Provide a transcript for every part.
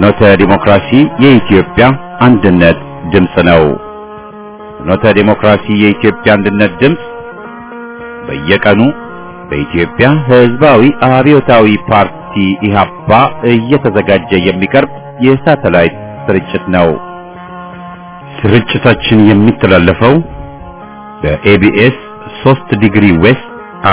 ፍኖተ ዲሞክራሲ የኢትዮጵያ አንድነት ድምፅ ነው። ፍኖተ ዲሞክራሲ የኢትዮጵያ አንድነት ድምፅ በየቀኑ በኢትዮጵያ ሕዝባዊ አብዮታዊ ፓርቲ ኢህአፓ እየተዘጋጀ የሚቀርብ የሳተላይት ስርጭት ነው። ስርጭታችን የሚተላለፈው በኤቢኤስ 3 ዲግሪ ዌስት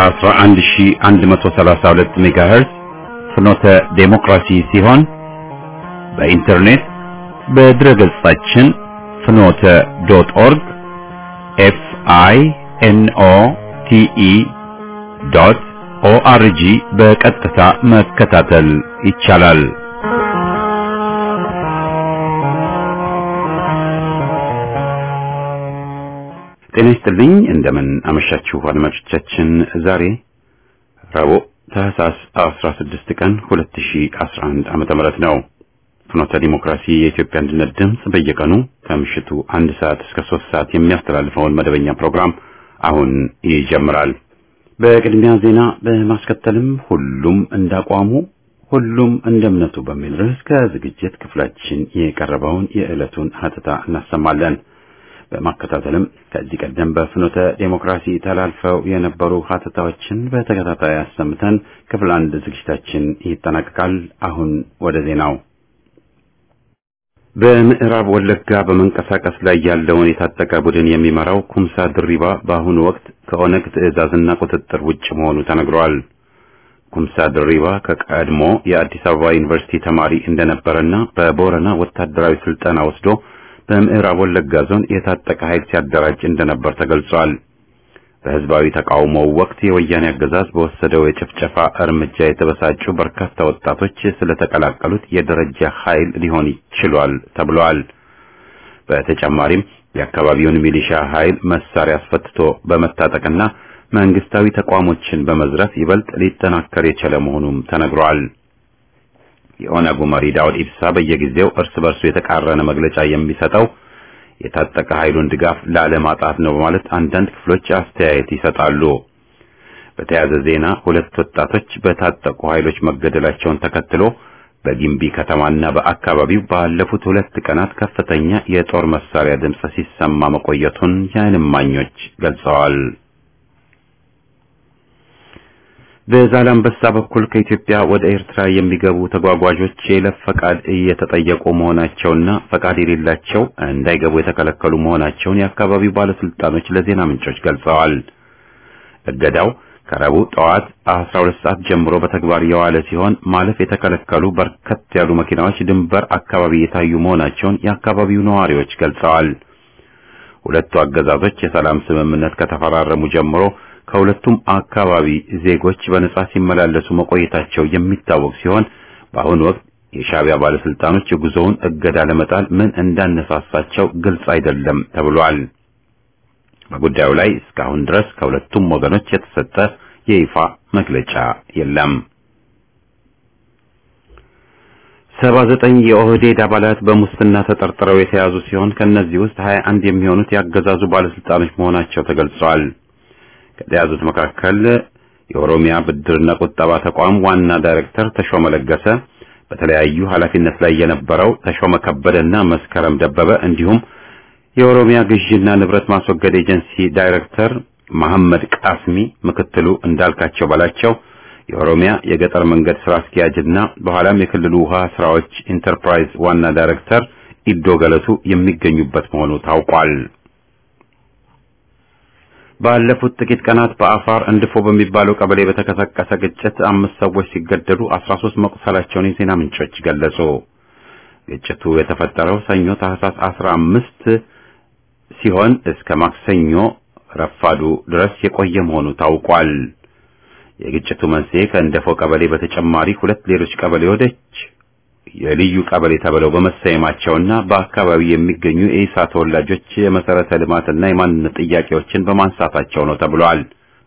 11132 ሜጋሄርዝ ፍኖተ ዴሞክራሲ ሲሆን በኢንተርኔት በድረ ገጻችን ፍኖተ ዶት ኦርግ ኤፍ አይ ኤን ኦ ቲ ኢ ዶት ኦ አር ጂ በቀጥታ መከታተል ይቻላል። ጤና ይስጥልኝ። እንደምን አመሻችሁ አድማጮቻችን። ዛሬ ረቡዕ ታህሳስ 16 ቀን 2011 ዓመተ ምህረት ነው። ፍኖተ ዲሞክራሲ የኢትዮጵያ አንድነት ድምፅ በየቀኑ ከምሽቱ አንድ ሰዓት እስከ ሶስት ሰዓት የሚያስተላልፈውን መደበኛ ፕሮግራም አሁን ይጀምራል። በቅድሚያ ዜና በማስከተልም ሁሉም እንዳቋሙ ሁሉም እንደ እምነቱ በሚል ርዕስ ከዝግጅት ክፍላችን የቀረበውን የዕለቱን ሀተታ እናሰማለን። በማከታተልም ከዚህ ቀደም በፍኖተ ዴሞክራሲ ተላልፈው የነበሩ ሀተታዎችን በተከታታይ አሰምተን ክፍል አንድ ዝግጅታችን ይጠናቀቃል። አሁን ወደ ዜናው። በምዕራብ ወለጋ በመንቀሳቀስ ላይ ያለውን የታጠቀ ቡድን የሚመራው ኩምሳ ድሪባ በአሁኑ ወቅት ከኦነግ ትዕዛዝና ቁጥጥር ውጭ መሆኑ ተነግሯል። ኩምሳ ድሪባ ከቀድሞ የአዲስ አበባ ዩኒቨርሲቲ ተማሪ እንደነበረና በቦረና ወታደራዊ ስልጠና ወስዶ በምዕራብ ወለጋ ዞን የታጠቀ ኃይል ሲያደራጅ እንደነበር ተገልጿል። በህዝባዊ ተቃውሞው ወቅት የወያኔ አገዛዝ በወሰደው የጭፍጨፋ እርምጃ የተበሳጩ በርካታ ወጣቶች ስለተቀላቀሉት የደረጃ ኃይል ሊሆን ይችሏል ተብሏል። በተጨማሪም የአካባቢውን ሚሊሻ ኃይል መሳሪያ አስፈትቶ በመታጠቅና መንግስታዊ ተቋሞችን በመዝረፍ ይበልጥ ሊጠናከር የቻለ መሆኑም ተነግሯል። የኦነጉ መሪ ዳውድ ኢብሳ በየጊዜው እርስ በርሱ የተቃረነ መግለጫ የሚሰጠው የታጠቀ ኃይሉን ድጋፍ ላለማጣት ነው በማለት አንዳንድ ክፍሎች አስተያየት ይሰጣሉ። በተያያዘ ዜና ሁለት ወጣቶች በታጠቁ ኃይሎች መገደላቸውን ተከትሎ በጊምቢ ከተማና በአካባቢው ባለፉት ሁለት ቀናት ከፍተኛ የጦር መሳሪያ ድምፅ ሲሰማ መቆየቱን የዓይን እማኞች ገልጸዋል። በዛላምበሳ በኩል ከኢትዮጵያ ወደ ኤርትራ የሚገቡ ተጓጓዦች የይለፍ ፈቃድ እየተጠየቁ መሆናቸውና ፈቃድ የሌላቸው እንዳይገቡ የተከለከሉ መሆናቸውን የአካባቢው ባለስልጣኖች ለዜና ምንጮች ገልጸዋል። እገዳው ከረቡዕ ጠዋት 12 ሰዓት ጀምሮ በተግባር የዋለ ሲሆን ማለፍ የተከለከሉ በርከት ያሉ መኪናዎች ድንበር አካባቢ የታዩ መሆናቸውን የአካባቢው ነዋሪዎች ገልጸዋል። ሁለቱ አገዛዞች የሰላም ስምምነት ከተፈራረሙ ጀምሮ ከሁለቱም አካባቢ ዜጎች በነጻ ሲመላለሱ መቆየታቸው የሚታወቅ ሲሆን በአሁኑ ወቅት የሻዕቢያ ባለስልጣኖች የጉዞውን እገዳ ለመጣል ምን እንዳነሳሳቸው ግልጽ አይደለም ተብሏል። በጉዳዩ ላይ እስካሁን ድረስ ከሁለቱም ወገኖች የተሰጠ የይፋ መግለጫ የለም። ሰባ ዘጠኝ የኦህዴድ አባላት በሙስና ተጠርጥረው የተያዙ ሲሆን ከእነዚህ ውስጥ ሀያ አንድ የሚሆኑት ያገዛዙ ባለስልጣኖች መሆናቸው ተገልጿል። ከተያዙት መካከል የኦሮሚያ ብድርና ቁጠባ ተቋም ዋና ዳይሬክተር ተሾመ ለገሰ፣ በተለያዩ ኃላፊነት ላይ የነበረው ተሾመ ከበደና መስከረም ደበበ እንዲሁም የኦሮሚያ ግዥና ንብረት ማስወገድ ኤጀንሲ ዳይሬክተር መሐመድ ቃስሚ፣ ምክትሉ እንዳልካቸው በላቸው፣ የኦሮሚያ የገጠር መንገድ ስራ አስኪያጅና በኋላም የክልሉ ውሃ ስራዎች ኢንተርፕራይዝ ዋና ዳይሬክተር ኢዶ ገለቱ የሚገኙበት መሆኑ ታውቋል። ባለፉት ጥቂት ቀናት በአፋር እንድፎ በሚባለው ቀበሌ በተቀሰቀሰ ግጭት አምስት ሰዎች ሲገደሉ አስራ ሶስት መቁሰላቸውን የዜና ምንጮች ገለጹ። ግጭቱ የተፈጠረው ሰኞ ታህሳስ አስራ አምስት ሲሆን እስከ ማክሰኞ ረፋዱ ድረስ የቆየ መሆኑ ታውቋል። የግጭቱ መንስኤ ከእንደፎ ቀበሌ በተጨማሪ ሁለት ሌሎች ቀበሌዎች የልዩ ቀበሌ ተብለው በመሰየማቸውና በአካባቢው የሚገኙ የኢሳ ተወላጆች የመሰረተ ልማትና የማንነት ጥያቄዎችን በማንሳታቸው ነው ተብሏል።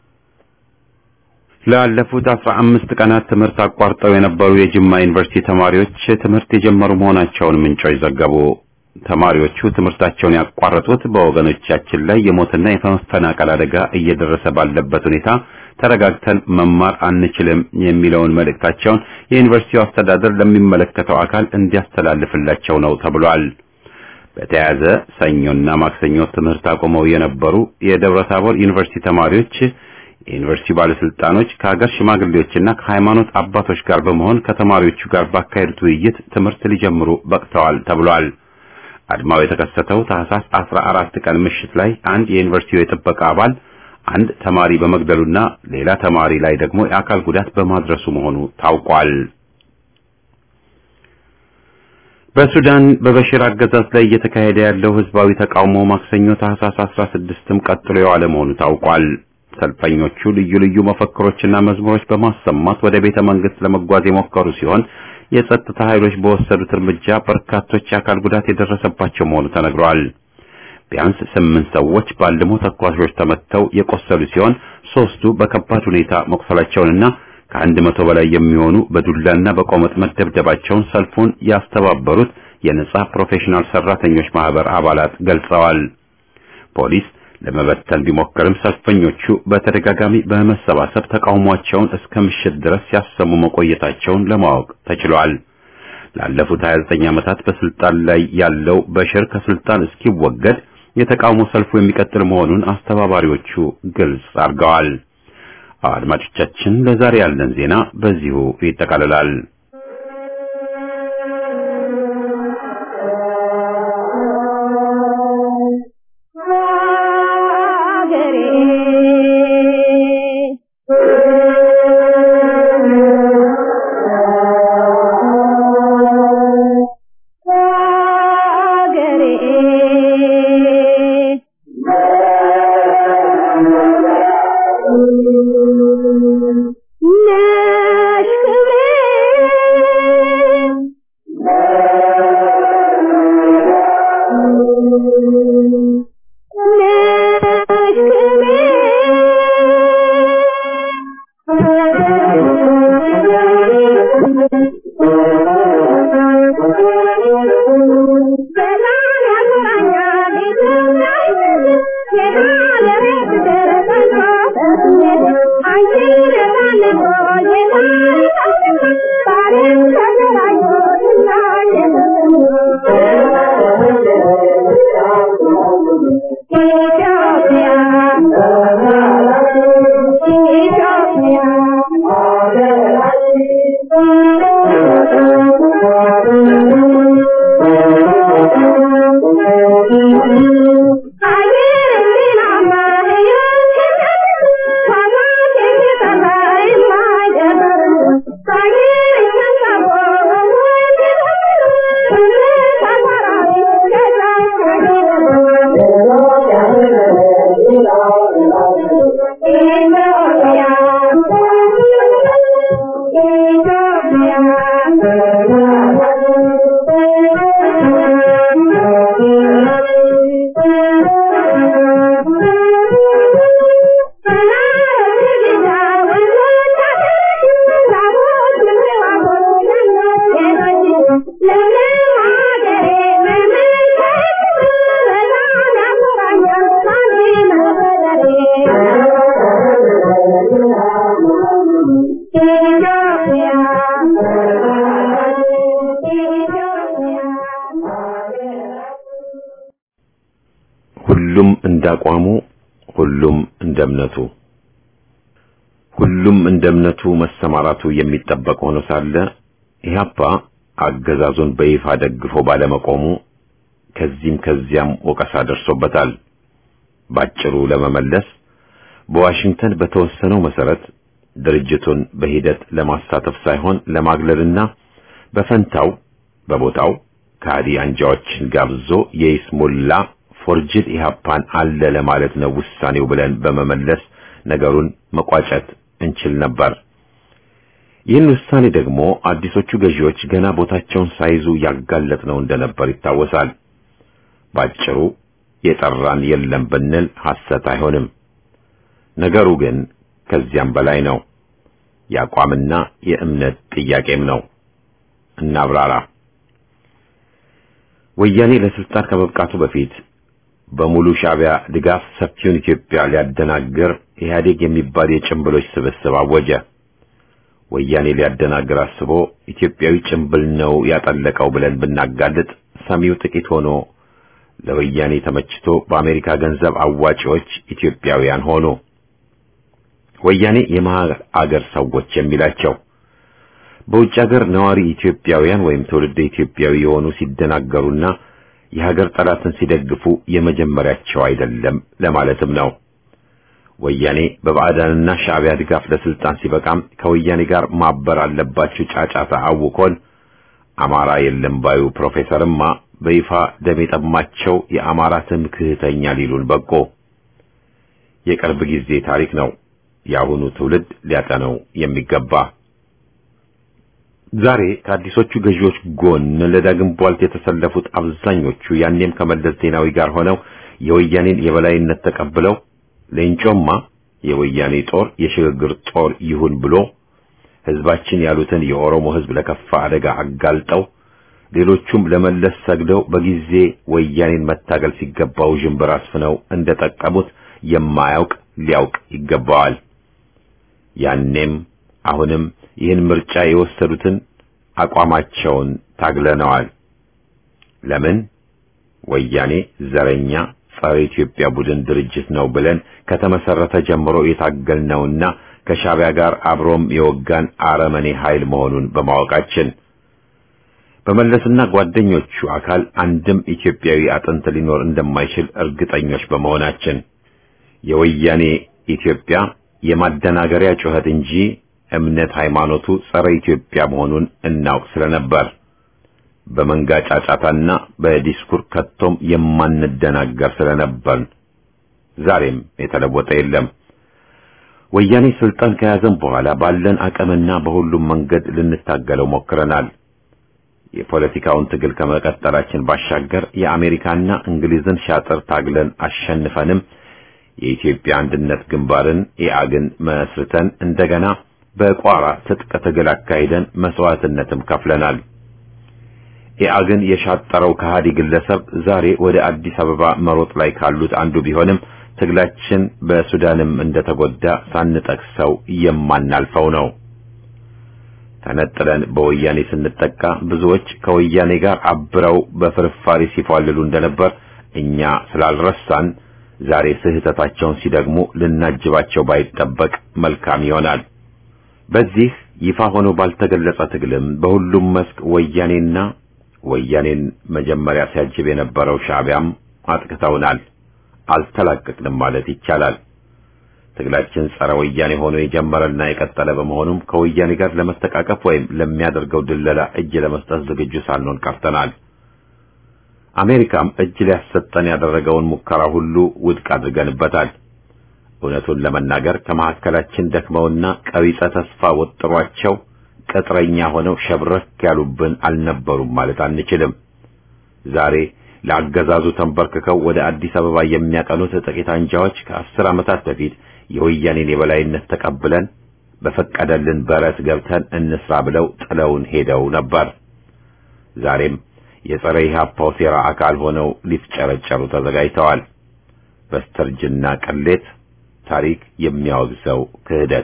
ላለፉት አስራ አምስት ቀናት ትምህርት አቋርጠው የነበሩ የጅማ ዩኒቨርሲቲ ተማሪዎች ትምህርት የጀመሩ መሆናቸውን ምንጮች ዘገቡ። ተማሪዎቹ ትምህርታቸውን ያቋረጡት በወገኖቻችን ላይ የሞትና የመፈናቀል አደጋ እየደረሰ ባለበት ሁኔታ ተረጋግተን መማር አንችልም የሚለውን መልእክታቸውን የዩኒቨርሲቲው አስተዳደር ለሚመለከተው አካል እንዲያስተላልፍላቸው ነው ተብሏል። በተያያዘ ሰኞና ማክሰኞ ትምህርት አቁመው የነበሩ የደብረ ታቦር ዩኒቨርሲቲ ተማሪዎች የዩኒቨርሲቲ ባለስልጣኖች ከሀገር ሽማግሌዎችና ከሃይማኖት አባቶች ጋር በመሆን ከተማሪዎቹ ጋር ባካሄዱት ውይይት ትምህርት ሊጀምሩ በቅተዋል ተብሏል። አድማው የተከሰተው ታህሳስ 14 ቀን ምሽት ላይ አንድ የዩኒቨርሲቲው የጥበቃ አባል አንድ ተማሪ በመግደሉና ሌላ ተማሪ ላይ ደግሞ የአካል ጉዳት በማድረሱ መሆኑ ታውቋል። በሱዳን በበሽር አገዛዝ ላይ እየተካሄደ ያለው ህዝባዊ ተቃውሞ ማክሰኞ ታህሳስ 16ም ቀጥሎ የዋለ መሆኑ ታውቋል። ሰልፈኞቹ ልዩ ልዩ መፈክሮችና መዝሙሮች በማሰማት ወደ ቤተ መንግስት ለመጓዝ የሞከሩ ሲሆን የጸጥታ ኃይሎች በወሰዱት እርምጃ በርካቶች የአካል ጉዳት የደረሰባቸው መሆኑ ተነግሯል። ቢያንስ ስምንት ሰዎች ባልሞ ተኳሾች ተመተው የቆሰሉ ሲሆን ሶስቱ በከባድ ሁኔታ መቁሰላቸውንና ከአንድ መቶ በላይ የሚሆኑ በዱላና በቆመጥ መደብደባቸውን ሰልፉን ያስተባበሩት የነጻ ፕሮፌሽናል ሰራተኞች ማህበር አባላት ገልጸዋል። ፖሊስ ለመበተን ቢሞክርም ሰልፈኞቹ በተደጋጋሚ በመሰባሰብ ተቃውሟቸውን እስከ ምሽት ድረስ ሲያሰሙ መቆየታቸውን ለማወቅ ተችሏል። ላለፉት 29 ዓመታት በስልጣን ላይ ያለው በሽር ከስልጣን እስኪወገድ የተቃውሞ ሰልፉ የሚቀጥል መሆኑን አስተባባሪዎቹ ግልጽ አድርገዋል። አድማጮቻችን፣ ለዛሬ ያለን ዜና በዚሁ ይጠቃልላል። ሁሉም እንዳቋሙ ሁሉም እንደ እምነቱ ሁሉም እንደ እምነቱ መሰማራቱ የሚጠበቅ ሆኖ ሳለ ኢህአፓ አገዛዙን በይፋ ደግፎ ባለመቆሙ ከዚህም ከዚያም ወቀሳ ደርሶበታል። ባጭሩ ለመመለስ በዋሽንግተን በተወሰነው መሰረት ድርጅቱን በሂደት ለማሳተፍ ሳይሆን ለማግለልና በፈንታው በቦታው ከሃዲ አንጃዎችን ጋብዞ የይስሙላ ፎርጅድ ኢህአፓን አለ ለማለት ነው ውሳኔው ብለን በመመለስ ነገሩን መቋጨት እንችል ነበር። ይህን ውሳኔ ደግሞ አዲሶቹ ገዢዎች ገና ቦታቸውን ሳይዙ ያጋለጥ ነው እንደነበር ይታወሳል። ባጭሩ የጠራን የለም ብንል ሐሰት አይሆንም። ነገሩ ግን ከዚያም በላይ ነው። የአቋምና የእምነት ጥያቄም ነው። እናብራራ። ወያኔ ለስልጣን ከመብቃቱ በፊት በሙሉ ሻዕቢያ ድጋፍ ሰፊውን ኢትዮጵያ ሊያደናግር ኢህአዴግ የሚባል የጭምብሎች ስብስብ አወጀ። ወያኔ ሊያደናግር አስቦ ኢትዮጵያዊ ጭምብል ነው ያጠለቀው ብለን ብናጋልጥ ሰሚው ጥቂት ሆኖ ለወያኔ ተመችቶ በአሜሪካ ገንዘብ አዋጪዎች ኢትዮጵያውያን ሆኑ። ወያኔ የመሃል አገር ሰዎች የሚላቸው በውጭ ሀገር ነዋሪ ኢትዮጵያውያን ወይም ትውልደ ኢትዮጵያዊ የሆኑ ሲደናገሩና የሀገር ጠላትን ሲደግፉ የመጀመሪያቸው አይደለም ለማለትም ነው። ወያኔ በባዕዳንና ሻዕቢያ ድጋፍ ለስልጣን ሲበቃም ከወያኔ ጋር ማበር አለባችሁ ጫጫታ አውኮን አማራ የለም ባዩ ፕሮፌሰርማ በይፋ ደም የጠማቸው የአማራ ትምክህተኛ ሊሉን በቆ። የቅርብ ጊዜ ታሪክ ነው። የአሁኑ ትውልድ ሊያጠነው የሚገባ ዛሬ ከአዲሶቹ ገዢዎች ጎን ለዳግም ቧልት የተሰለፉት አብዛኞቹ ያኔም ከመለስ ዜናዊ ጋር ሆነው የወያኔን የበላይነት ተቀብለው ሌንጮማ የወያኔ ጦር የሽግግር ጦር ይሁን ብሎ ህዝባችን ያሉትን የኦሮሞ ህዝብ ለከፋ አደጋ አጋልጠው ሌሎቹም ለመለስ ሰግደው በጊዜ ወያኔን መታገል ሲገባው ዥንብር አስፍነው እንደጠቀሙት የማያውቅ ሊያውቅ ይገባዋል። ያኔም አሁንም ይህን ምርጫ የወሰዱትን አቋማቸውን ታግለነዋል። ለምን ወያኔ ዘረኛ ጸረ ኢትዮጵያ ቡድን ድርጅት ነው ብለን ከተመሰረተ ጀምሮ የታገልነውና ከሻዕቢያ ጋር አብሮም የወጋን አረመኔ ኃይል መሆኑን በማወቃችን በመለስና ጓደኞቹ አካል አንድም ኢትዮጵያዊ አጥንት ሊኖር እንደማይችል እርግጠኞች በመሆናችን የወያኔ ኢትዮጵያ የማደናገሪያ ጩኸት እንጂ እምነት ሃይማኖቱ ጸረ ኢትዮጵያ መሆኑን እናውቅ ስለነበር በመንጋ ጫጫታና በዲስኩር ከቶም የማንደናገር ስለነበር ዛሬም የተለወጠ የለም። ወያኔ ስልጣን ከያዘም በኋላ ባለን አቅምና በሁሉም መንገድ ልንታገለው ሞክረናል። የፖለቲካውን ትግል ከመቀጠላችን ባሻገር የአሜሪካና እንግሊዝን ሻጥር ታግለን አሸንፈንም የኢትዮጵያ አንድነት ግንባርን ኢአግን መስርተን እንደገና በቋራ ትጥቅ ትግል አካሂደን መስዋዕትነትም ከፍለናል። ኢአግን የሻጠረው ከሃዲ ግለሰብ ዛሬ ወደ አዲስ አበባ መሮጥ ላይ ካሉት አንዱ ቢሆንም ትግላችን በሱዳንም እንደተጎዳ ሳንጠቅሰው የማናልፈው ነው። ተነጥለን በወያኔ ስንጠቃ ብዙዎች ከወያኔ ጋር አብረው በፍርፋሪ ሲፏልሉ እንደነበር እኛ ስላልረሳን ዛሬ ስህተታቸውን ሲደግሙ ልናጅባቸው ባይጠበቅ መልካም ይሆናል። በዚህ ይፋ ሆኖ ባልተገለጸ ትግልም በሁሉም መስክ ወያኔና ወያኔን መጀመሪያ ሲያጅብ የነበረው ሻዕቢያም አጥቅተውናል። አልተላቀቅንም ማለት ይቻላል። ትግላችን ጸረ ወያኔ ሆኖ የጀመረና የቀጠለ በመሆኑም ከወያኔ ጋር ለመስተቃቀፍ ወይም ለሚያደርገው ድለላ እጅ ለመስጠት ዝግጁ ሳንሆን ቀርተናል። አሜሪካም እጅ ሊያሰጠን ያደረገውን ሙከራ ሁሉ ውድቅ አድርገንበታል። እውነቱን ለመናገር ከመካከላችን ደክመውና ቀቢጸ ተስፋ ወጥሯቸው ቅጥረኛ ሆነው ሸብረክ ያሉብን አልነበሩም ማለት አንችልም። ዛሬ ለአገዛዙ ተንበርክከው ወደ አዲስ አበባ የሚያቀኑት ጥቂት አንጃዎች ከአስር ዓመታት በፊት የወያኔን የበላይነት ተቀብለን በፈቀደልን በረት ገብተን እንስራ ብለው ጥለውን ሄደው ነበር። ዛሬም የጸረ ኢህአፓው ሴራ አካል ሆነው ሊፍጨረጨሩ ተዘጋጅተዋል። በስተርጅና ቅሌት ታሪክ የሚያወግዘው ክህደት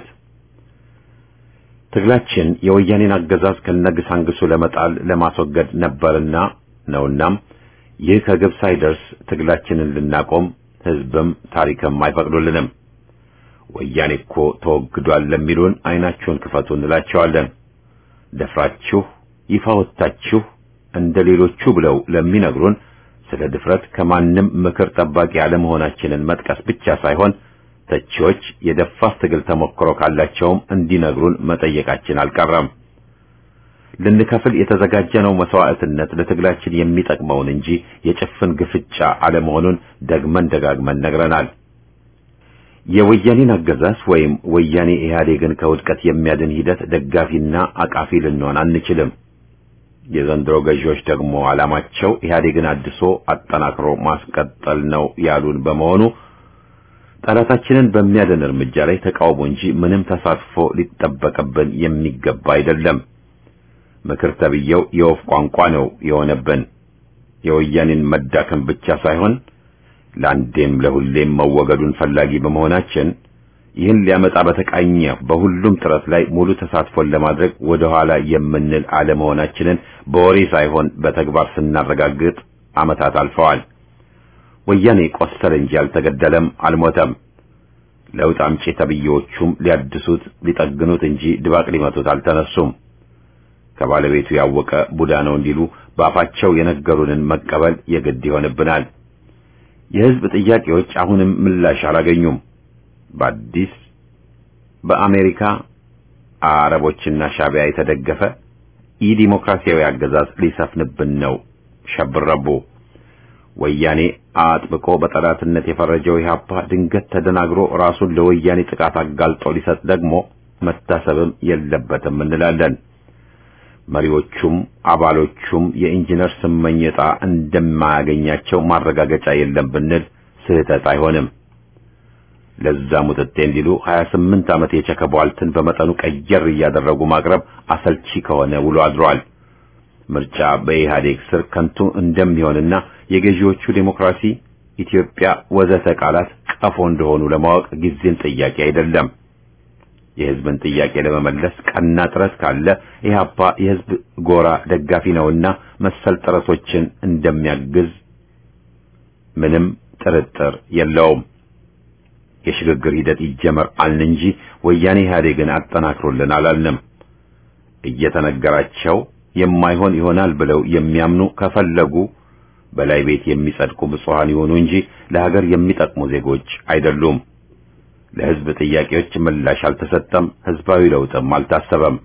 ትግላችን የወያኔን አገዛዝ ከነግሳንግሱ ለመጣል ለማስወገድ ነበርና ነውናም ይህ ከግብ ሳይደርስ ትግላችንን ልናቆም ህዝብም ታሪክም አይፈቅዱልንም። ወያኔ እኮ ተወግዷል ለሚሉን አይናችሁን ክፈቱ እንላቸዋለን። ደፍራችሁ ይፋ ወጥታችሁ እንደ ሌሎቹ ብለው ለሚነግሩን ስለ ድፍረት ከማንም ምክር ጠባቂ አለመሆናችንን መጥቀስ ብቻ ሳይሆን ተቺዎች የደፋር ትግል ተሞክሮ ካላቸውም እንዲነግሩን መጠየቃችን አልቀረም። ልንከፍል የተዘጋጀነው መስዋዕትነት ለትግላችን የሚጠቅመውን እንጂ የጭፍን ግፍጫ አለመሆኑን ደግመን ደጋግመን ነግረናል። የወያኔን አገዛዝ ወይም ወያኔ ኢህአዴግን ከውድቀት የሚያድን ሂደት ደጋፊና አቃፊ ልንሆን አንችልም። የዘንድሮ ገዢዎች ደግሞ ዓላማቸው ኢህአዴግን አድሶ አጠናክሮ ማስቀጠል ነው ያሉን በመሆኑ ጠላታችንን በሚያድን እርምጃ ላይ ተቃውሞ እንጂ ምንም ተሳትፎ ሊጠበቅብን የሚገባ አይደለም። ምክር ተብየው የወፍ ቋንቋ ነው የሆነብን። የወያኔን መዳከም ብቻ ሳይሆን ለአንዴም ለሁሌም መወገዱን ፈላጊ በመሆናችን ይህን ሊያመጣ በተቃኘ በሁሉም ጥረት ላይ ሙሉ ተሳትፎን ለማድረግ ወደ ኋላ የምንል አለመሆናችንን በወሬ ሳይሆን በተግባር ስናረጋግጥ ዓመታት አልፈዋል። ወያኔ ቆሰለ እንጂ አልተገደለም፣ አልሞተም። ለውጥ አምጪ ተብዬዎቹም ሊያድሱት ሊጠግኑት እንጂ ድባቅ ሊመቱት አልተነሱም። ከባለቤቱ ያወቀ ቡዳ ነው እንዲሉ በአፋቸው የነገሩንን መቀበል የግድ ይሆንብናል። የሕዝብ ጥያቄዎች አሁንም ምላሽ አላገኙም። በአዲስ በአሜሪካ አረቦችና ሻቢያ የተደገፈ ኢዲሞክራሲያዊ አገዛዝ ሊሰፍንብን ነው ሸብረቡ። ወያኔ አጥብቆ በጠላትነት የፈረጀው ኢህአፓ ድንገት ተደናግሮ ራሱን ለወያኔ ጥቃት አጋልጦ ሊሰጥ ደግሞ መታሰብም የለበትም እንላለን። መሪዎቹም አባሎቹም የኢንጂነር ስመኝ ዕጣ እንደማያገኛቸው ማረጋገጫ የለም ብንል ስህተት አይሆንም። ለዛ ሙጥጤ እንዲሉ 28 ዓመት የቸከቧልትን በመጠኑ ቀየር እያደረጉ ማቅረብ አሰልቺ ከሆነ ውሎ አድሯል። ምርጫ በኢህአዴግ ስር ከንቱ እንደሚሆንና የገዢዎቹ ዴሞክራሲ፣ ኢትዮጵያ ወዘተ ቃላት ቀፎ እንደሆኑ ለማወቅ ጊዜን ጥያቄ አይደለም። የህዝብን ጥያቄ ለመመለስ ቀና ጥረት ካለ ኢህአፓ የህዝብ ጎራ ደጋፊ ነውና መሰል ጥረቶችን እንደሚያግዝ ምንም ጥርጥር የለውም። የሽግግር ሂደት ይጀመር አልን እንጂ ወያኔ ኢህአዴግን አጠናክሮልን አላልንም። እየተነገራቸው የማይሆን ይሆናል ብለው የሚያምኑ ከፈለጉ በላይ ቤት የሚጸድቁ ብፁዓን ይሆኑ እንጂ ለሀገር የሚጠቅሙ ዜጎች አይደሉም። ለህዝብ ጥያቄዎች ምላሽ አልተሰጠም፣ ህዝባዊ ለውጥም አልታሰበም።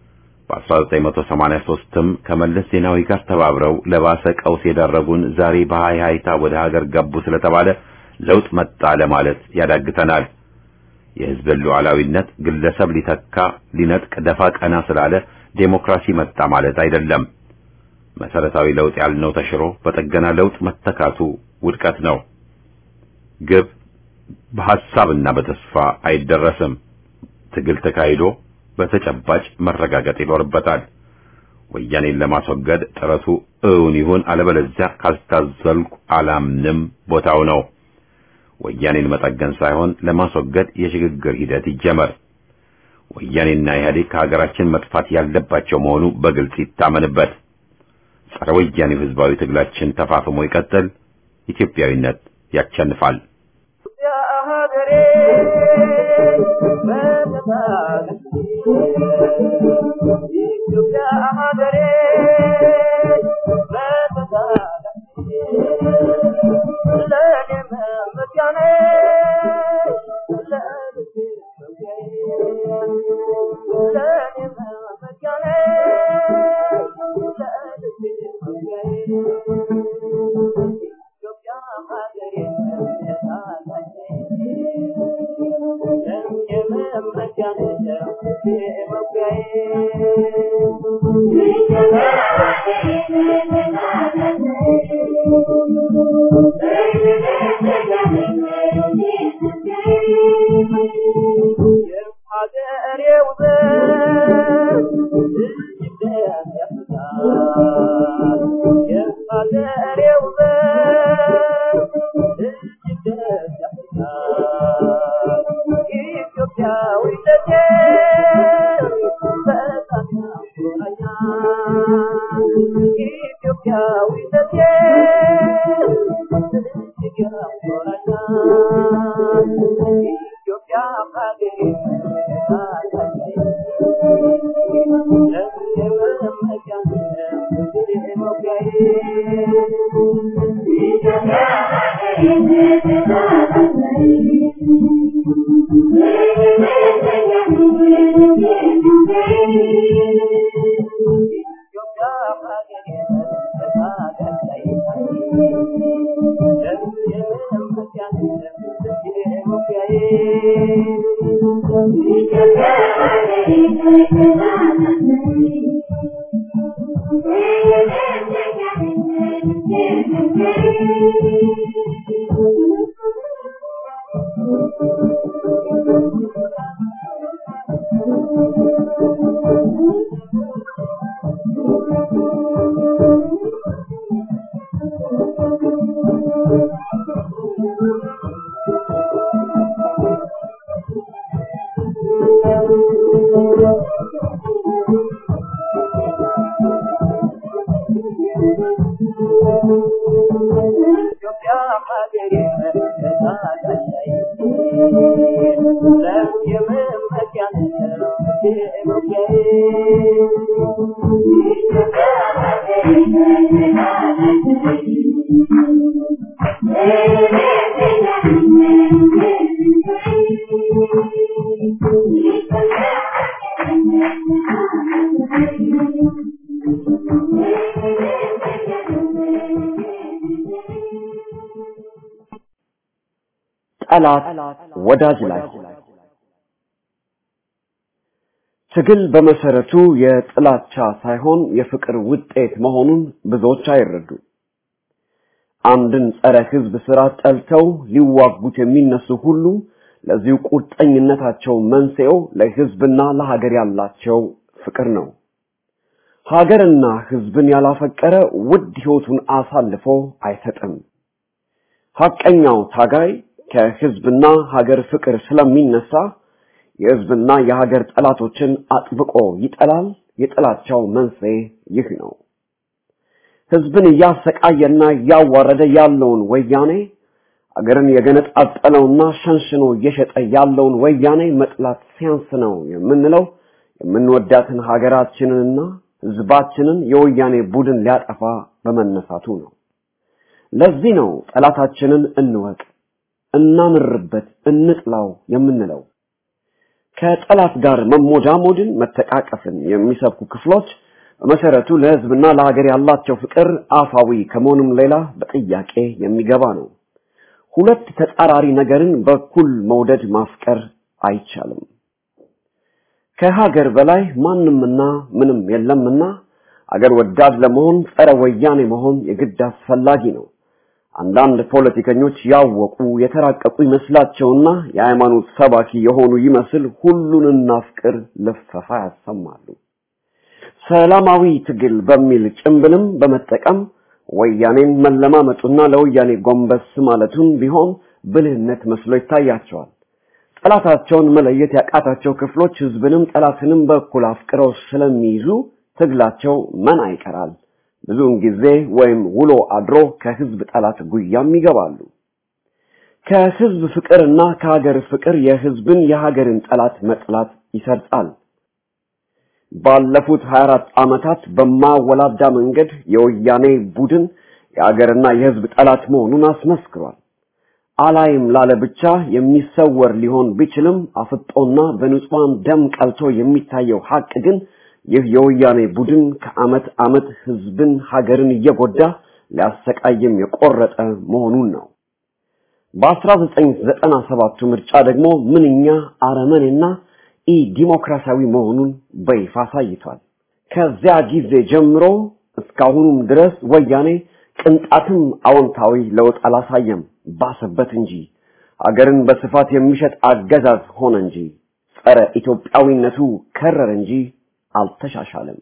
በ1983ም ከመለስ ዜናዊ ጋር ተባብረው ለባሰ ቀውስ የዳረጉን ዛሬ በሃይ ሃይታ ወደ ሀገር ገቡ ስለተባለ ለውጥ መጣ ለማለት ያዳግተናል። የህዝብን ሉዓላዊነት ግለሰብ ሊተካ ሊነጥቅ ደፋ ቀና ስላለ ዴሞክራሲ መጣ ማለት አይደለም። መሰረታዊ ለውጥ ያልነው ተሽሮ በጠገና ለውጥ መተካቱ ውድቀት ነው። ግብ በሐሳብና በተስፋ አይደረስም። ትግል ተካሂዶ በተጨባጭ መረጋገጥ ይኖርበታል። ወያኔን ለማስወገድ ጥረቱ እውን ይሁን፣ አለበለዚያ ካልታዘልኩ አላምንም ቦታው ነው። ወያኔን መጠገን ሳይሆን ለማስወገድ የሽግግር ሂደት ይጀመር። ወያኔና ኢህአዴግ ከሀገራችን መጥፋት ያለባቸው መሆኑ በግልጽ ይታመንበት። ጸረ ወያኔው ህዝባዊ ትግላችን ተፋፍሞ ይቀጥል። ኢትዮጵያዊነት ያቸንፋል። ጠላት ወዳጅ ላይ ትግል በመሰረቱ የጥላቻ ሳይሆን የፍቅር ውጤት መሆኑን ብዙዎች አይረዱ። አንድን ጸረ ህዝብ ስራ ጠልተው ሊዋጉት የሚነሱ ሁሉ ለዚሁ ቁርጠኝነታቸው መንስኤው ለህዝብና ለሀገር ያላቸው ፍቅር ነው። ሀገርና ህዝብን ያላፈቀረ ውድ ህይወቱን አሳልፎ አይሰጥም። ሐቀኛው ታጋይ ከህዝብና ሀገር ፍቅር ስለሚነሳ የህዝብና የሀገር ጠላቶችን አጥብቆ ይጠላል። የጥላቻው መንስኤ ይህ ነው። ህዝብን እያሰቃየና እያዋረደ ያለውን ወያኔ አገርን የገነጣጠለውና ሸንሽኖ እየሸጠ ያለውን ወያኔ መጥላት ሲያንስ ነው የምንለው የምንወዳትን ሀገራችንንና ህዝባችንን የወያኔ ቡድን ሊያጠፋ በመነሳቱ ነው። ለዚህ ነው ጠላታችንን እንወቅ፣ እናምርበት፣ እንጥላው የምንለው። ከጠላት ጋር መሞዳሞድን፣ መተቃቀፍን የሚሰብኩ ክፍሎች በመሰረቱ ለህዝብና ለሀገር ያላቸው ፍቅር አፋዊ ከመሆኑም ሌላ በጥያቄ የሚገባ ነው። ሁለት ተጻራሪ ነገርን በኩል መውደድ ማፍቀር አይቻልም። ከሀገር በላይ ማንምና ምንም የለምና አገር ወዳድ ለመሆን ጸረ ወያኔ መሆን የግድ አስፈላጊ ነው። አንዳንድ ፖለቲከኞች ያወቁ የተራቀቁ ይመስላቸውና የሃይማኖት ሰባኪ የሆኑ ይመስል ሁሉን እናፍቅር ልፈፋ ያሰማሉ። ሰላማዊ ትግል በሚል ጭምብልም በመጠቀም ወያኔን መለማመጡና ለወያኔ ጎንበስ ማለቱን ቢሆን ብልህነት መስሎ ይታያቸዋል። ጠላታቸውን መለየት ያቃታቸው ክፍሎች ህዝብንም ጠላትንም በኩል አፍቅረው ስለሚይዙ ትግላቸው መና ይቀራል። ብዙውን ጊዜ ወይም ውሎ አድሮ ከህዝብ ጠላት ጉያም ይገባሉ። ከህዝብ ፍቅርና ከሀገር ፍቅር የህዝብን የሀገርን ጠላት መጥላት ይሰርጻል። ባለፉት 24 ዓመታት በማወላዳ መንገድ የወያኔ ቡድን የሀገርና የህዝብ ጠላት መሆኑን አስመስክሯል። አላይም ላለ ብቻ የሚሰወር ሊሆን ቢችልም አፍጦና በንጹሃን ደም ቀልቶ የሚታየው ሀቅ ግን ይህ የወያኔ ቡድን ከአመት አመት ህዝብን ሀገርን እየጎዳ ሊያሰቃይም የቆረጠ መሆኑን ነው። በ1997ቱ ምርጫ ደግሞ ምንኛ አረመኔና ኢ ዲሞክራሲያዊ መሆኑን በይፋ አሳይቷል። ከዚያ ጊዜ ጀምሮ እስካሁኑም ድረስ ወያኔ ቅንጣትም አዎንታዊ ለውጥ አላሳየም፣ ባሰበት እንጂ አገርን በስፋት የሚሸጥ አገዛዝ ሆነ እንጂ ጸረ ኢትዮጵያዊነቱ ከረረ እንጂ አልተሻሻለም።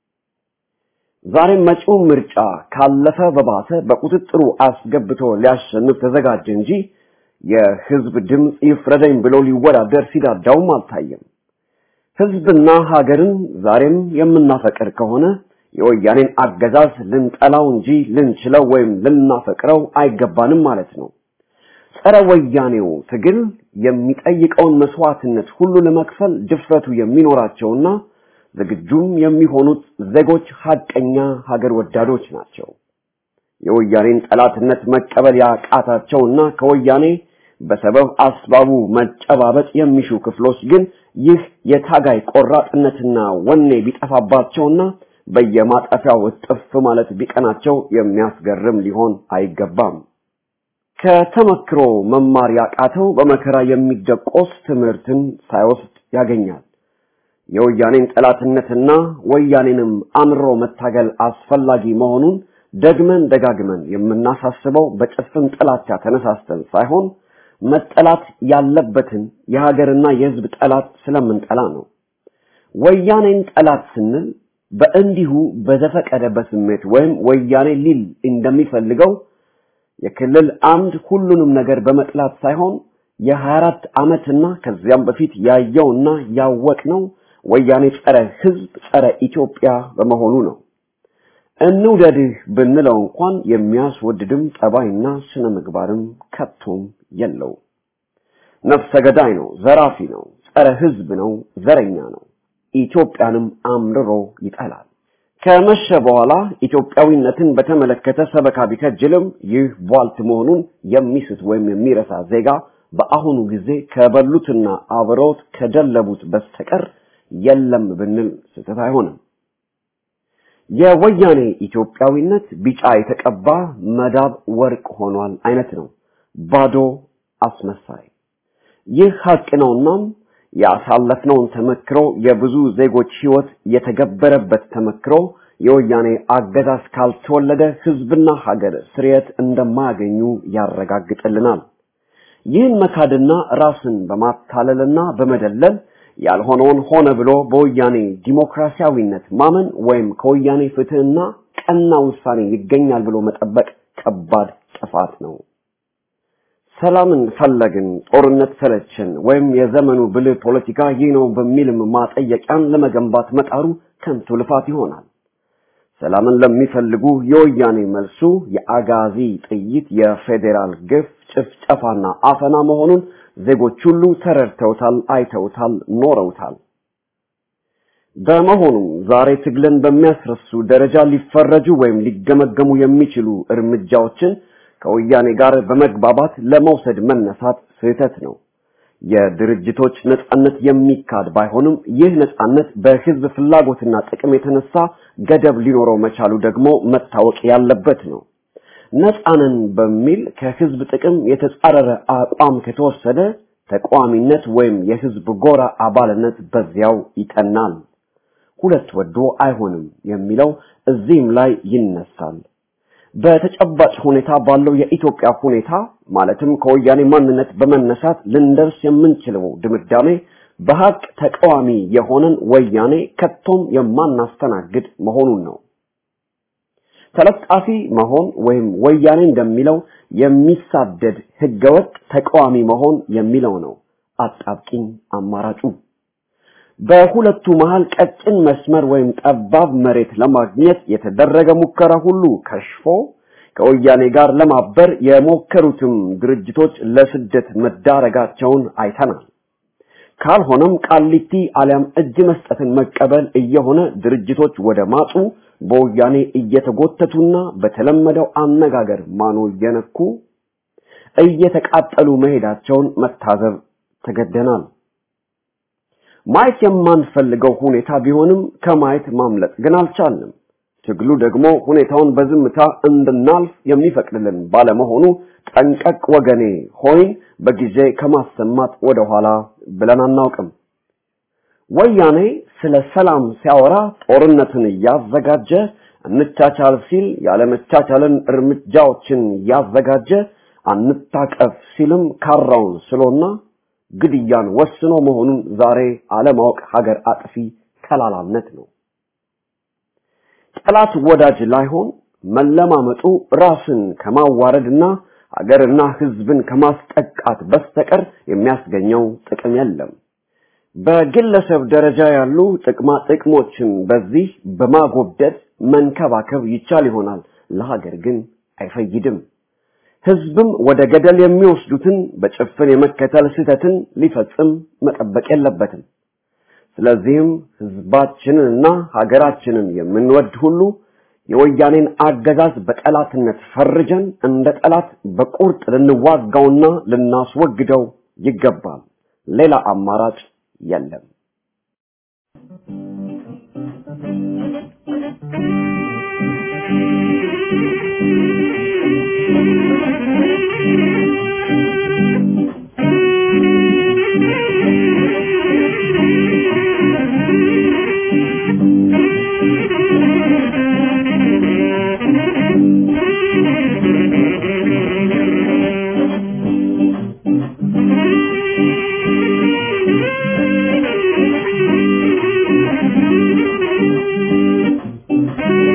ዛሬም መጪው ምርጫ ካለፈ በባሰ በቁጥጥሩ አስገብቶ ሊያሸንፍ ተዘጋጀ እንጂ የህዝብ ድምፅ ይፍረደኝ ብሎ ሊወዳደር ሲዳዳውም አልታየም። ህዝብና ሀገርን ዛሬም የምናፈቅር ከሆነ የወያኔን አገዛዝ ልንጠላው እንጂ ልንችለው ወይም ልናፈቅረው አይገባንም ማለት ነው። ጸረ ወያኔው ትግል የሚጠይቀውን መስዋዕትነት ሁሉ ለመክፈል ድፍረቱ የሚኖራቸውና ዝግጁም የሚሆኑት ዜጎች ሀቀኛ ሀገር ወዳዶች ናቸው። የወያኔን ጠላትነት መቀበል ያቃታቸውና ከወያኔ በሰበብ አስባቡ መጨባበጥ የሚሹ ክፍሎች ግን ይህ የታጋይ ቆራጥነትና ወኔ ቢጠፋባቸውና በየማጠፊያው እጥፍ ማለት ቢቀናቸው የሚያስገርም ሊሆን አይገባም። ከተመክሮ መማር ያቃተው በመከራ የሚደቆስ ትምህርትን ሳይወስድ ያገኛል። የወያኔን ጠላትነትና ወያኔንም አምሮ መታገል አስፈላጊ መሆኑን ደግመን ደጋግመን የምናሳስበው በጭፍን ጥላቻ ተነሳስተን ሳይሆን መጠላት ያለበትን የሀገርና የሕዝብ ጠላት ስለምንጠላ ነው። ወያኔን ጠላት ስንል በእንዲሁ በዘፈቀደ በስሜት ወይም ወያኔ ሊል እንደሚፈልገው የክልል አምድ ሁሉንም ነገር በመጥላት ሳይሆን የ24 ዓመትና ከዚያም በፊት ያየውና ያወቅነው ወያኔ ጸረ ህዝብ፣ ጸረ ኢትዮጵያ በመሆኑ ነው። እንውደድህ ብንለው እንኳን የሚያስወድድም ጠባይና ስነ ምግባርም ከቶም የለው። ነፍሰ ገዳይ ነው፣ ዘራፊ ነው፣ ጸረ ህዝብ ነው፣ ዘረኛ ነው። ኢትዮጵያንም አምርሮ ይጠላል። ከመሸ በኋላ ኢትዮጵያዊነትን በተመለከተ ሰበካ ቢከጅልም ይህ ቧልት መሆኑን የሚስት ወይም የሚረሳ ዜጋ በአሁኑ ጊዜ ከበሉትና አብረውት ከደለቡት በስተቀር የለም ብንል ስህተት አይሆንም። የወያኔ ኢትዮጵያዊነት ቢጫ የተቀባ መዳብ ወርቅ ሆኗል አይነት ነው። ባዶ አስመሳይ። ይህ ሀቅ ነውናም ያሳለፍነውን ተመክሮ የብዙ ዜጎች ህይወት የተገበረበት ተመክሮ የወያኔ አገዛዝ ካልተወለደ ህዝብና ሀገር ስርየት እንደማያገኙ ያረጋግጥልናል። ይህን መካድና ራስን በማታለልና በመደለል ያልሆነውን ሆነ ብሎ በወያኔ ዲሞክራሲያዊነት ማመን ወይም ከወያኔ ፍትህና ቀና ውሳኔ ይገኛል ብሎ መጠበቅ ከባድ ጥፋት ነው። ሰላምን ፈለግን፣ ጦርነት ሰለችን፣ ወይም የዘመኑ ብልህ ፖለቲካ ይህ ነው በሚልም ማጠየቂያን ለመገንባት መጣሩ ከንቱ ልፋት ይሆናል። ሰላምን ለሚፈልጉ የወያኔ መልሱ የአጋዚ ጥይት፣ የፌዴራል ግፍ፣ ጭፍጨፋና አፈና መሆኑን ዜጎች ሁሉ ተረድተውታል፣ አይተውታል፣ ኖረውታል። በመሆኑም ዛሬ ትግልን በሚያስረሱ ደረጃ ሊፈረጁ ወይም ሊገመገሙ የሚችሉ እርምጃዎችን ከወያኔ ጋር በመግባባት ለመውሰድ መነሳት ስህተት ነው። የድርጅቶች ነጻነት የሚካድ ባይሆንም ይህ ነጻነት በህዝብ ፍላጎትና ጥቅም የተነሳ ገደብ ሊኖረው መቻሉ ደግሞ መታወቅ ያለበት ነው። ነጻንን በሚል ከህዝብ ጥቅም የተጻረረ አቋም ከተወሰደ ተቃዋሚነት ወይም የህዝብ ጎራ አባልነት በዚያው ይጠናል። ሁለት ወዶ አይሆንም የሚለው እዚህም ላይ ይነሳል። በተጨባጭ ሁኔታ ባለው የኢትዮጵያ ሁኔታ ማለትም ከወያኔ ማንነት በመነሳት ልንደርስ የምንችለው ድምዳሜ በሀቅ ተቃዋሚ የሆነን ወያኔ ከቶም የማናስተናግድ መሆኑን ነው። ተለጣፊ መሆን ወይም ወያኔ እንደሚለው የሚሳደድ ህገወጥ ተቃዋሚ መሆን የሚለው ነው አጣብቂኝ አማራጩ። በሁለቱ መሃል ቀጭን መስመር ወይም ጠባብ መሬት ለማግኘት የተደረገ ሙከራ ሁሉ ከሽፎ ከወያኔ ጋር ለማበር የሞከሩትም ድርጅቶች ለስደት መዳረጋቸውን አይተናል። ካልሆነም ቃሊቲ አሊያም እጅ መስጠትን መቀበል እየሆነ ድርጅቶች ወደ ማጡ በወያኔ እየተጎተቱና በተለመደው አነጋገር ማኖ እየነኩ እየተቃጠሉ መሄዳቸውን መታዘብ ተገደናል። ማየት የማንፈልገው ሁኔታ ቢሆንም ከማየት ማምለጥ ግን አልቻልንም። ትግሉ ደግሞ ሁኔታውን በዝምታ እንድናልፍ የሚፈቅድልን ባለመሆኑ ጠንቀቅ ወገኔ ሆይን በጊዜ ከማሰማት ወደኋላ ብለን አናውቅም። ወያኔ ስለ ሰላም ሲያወራ ጦርነትን እያዘጋጀ እንቻቻል ሲል ያለመቻቻልን እርምጃዎችን እያዘጋጀ አንታቀፍ ሲልም ካራውን ስሎና ግድያን ወስኖ መሆኑን ዛሬ አለማወቅ ሀገር አጥፊ ከላላነት ነው። ጠላት ወዳጅ ላይሆን መለማመጡ ራስን ከማዋረድና ሀገርና ሕዝብን ከማስጠቃት በስተቀር የሚያስገኘው ጥቅም የለም። በግለሰብ ደረጃ ያሉ ጥቅማ ጥቅሞችን በዚህ በማጎብደድ መንከባከብ ይቻል ይሆናል፣ ለሀገር ግን አይፈይድም። ህዝብም ወደ ገደል የሚወስዱትን በጭፍን የመከተል ስህተትን ሊፈጽም መጠበቅ የለበትም። ስለዚህም ህዝባችንንና ሀገራችንን የምንወድ ሁሉ የወያኔን አገዛዝ በጠላትነት ፈርጀን እንደ ጠላት በቁርጥ ልንዋጋውና ልናስወግደው ይገባል። ሌላ አማራጭ የለም። Thank you.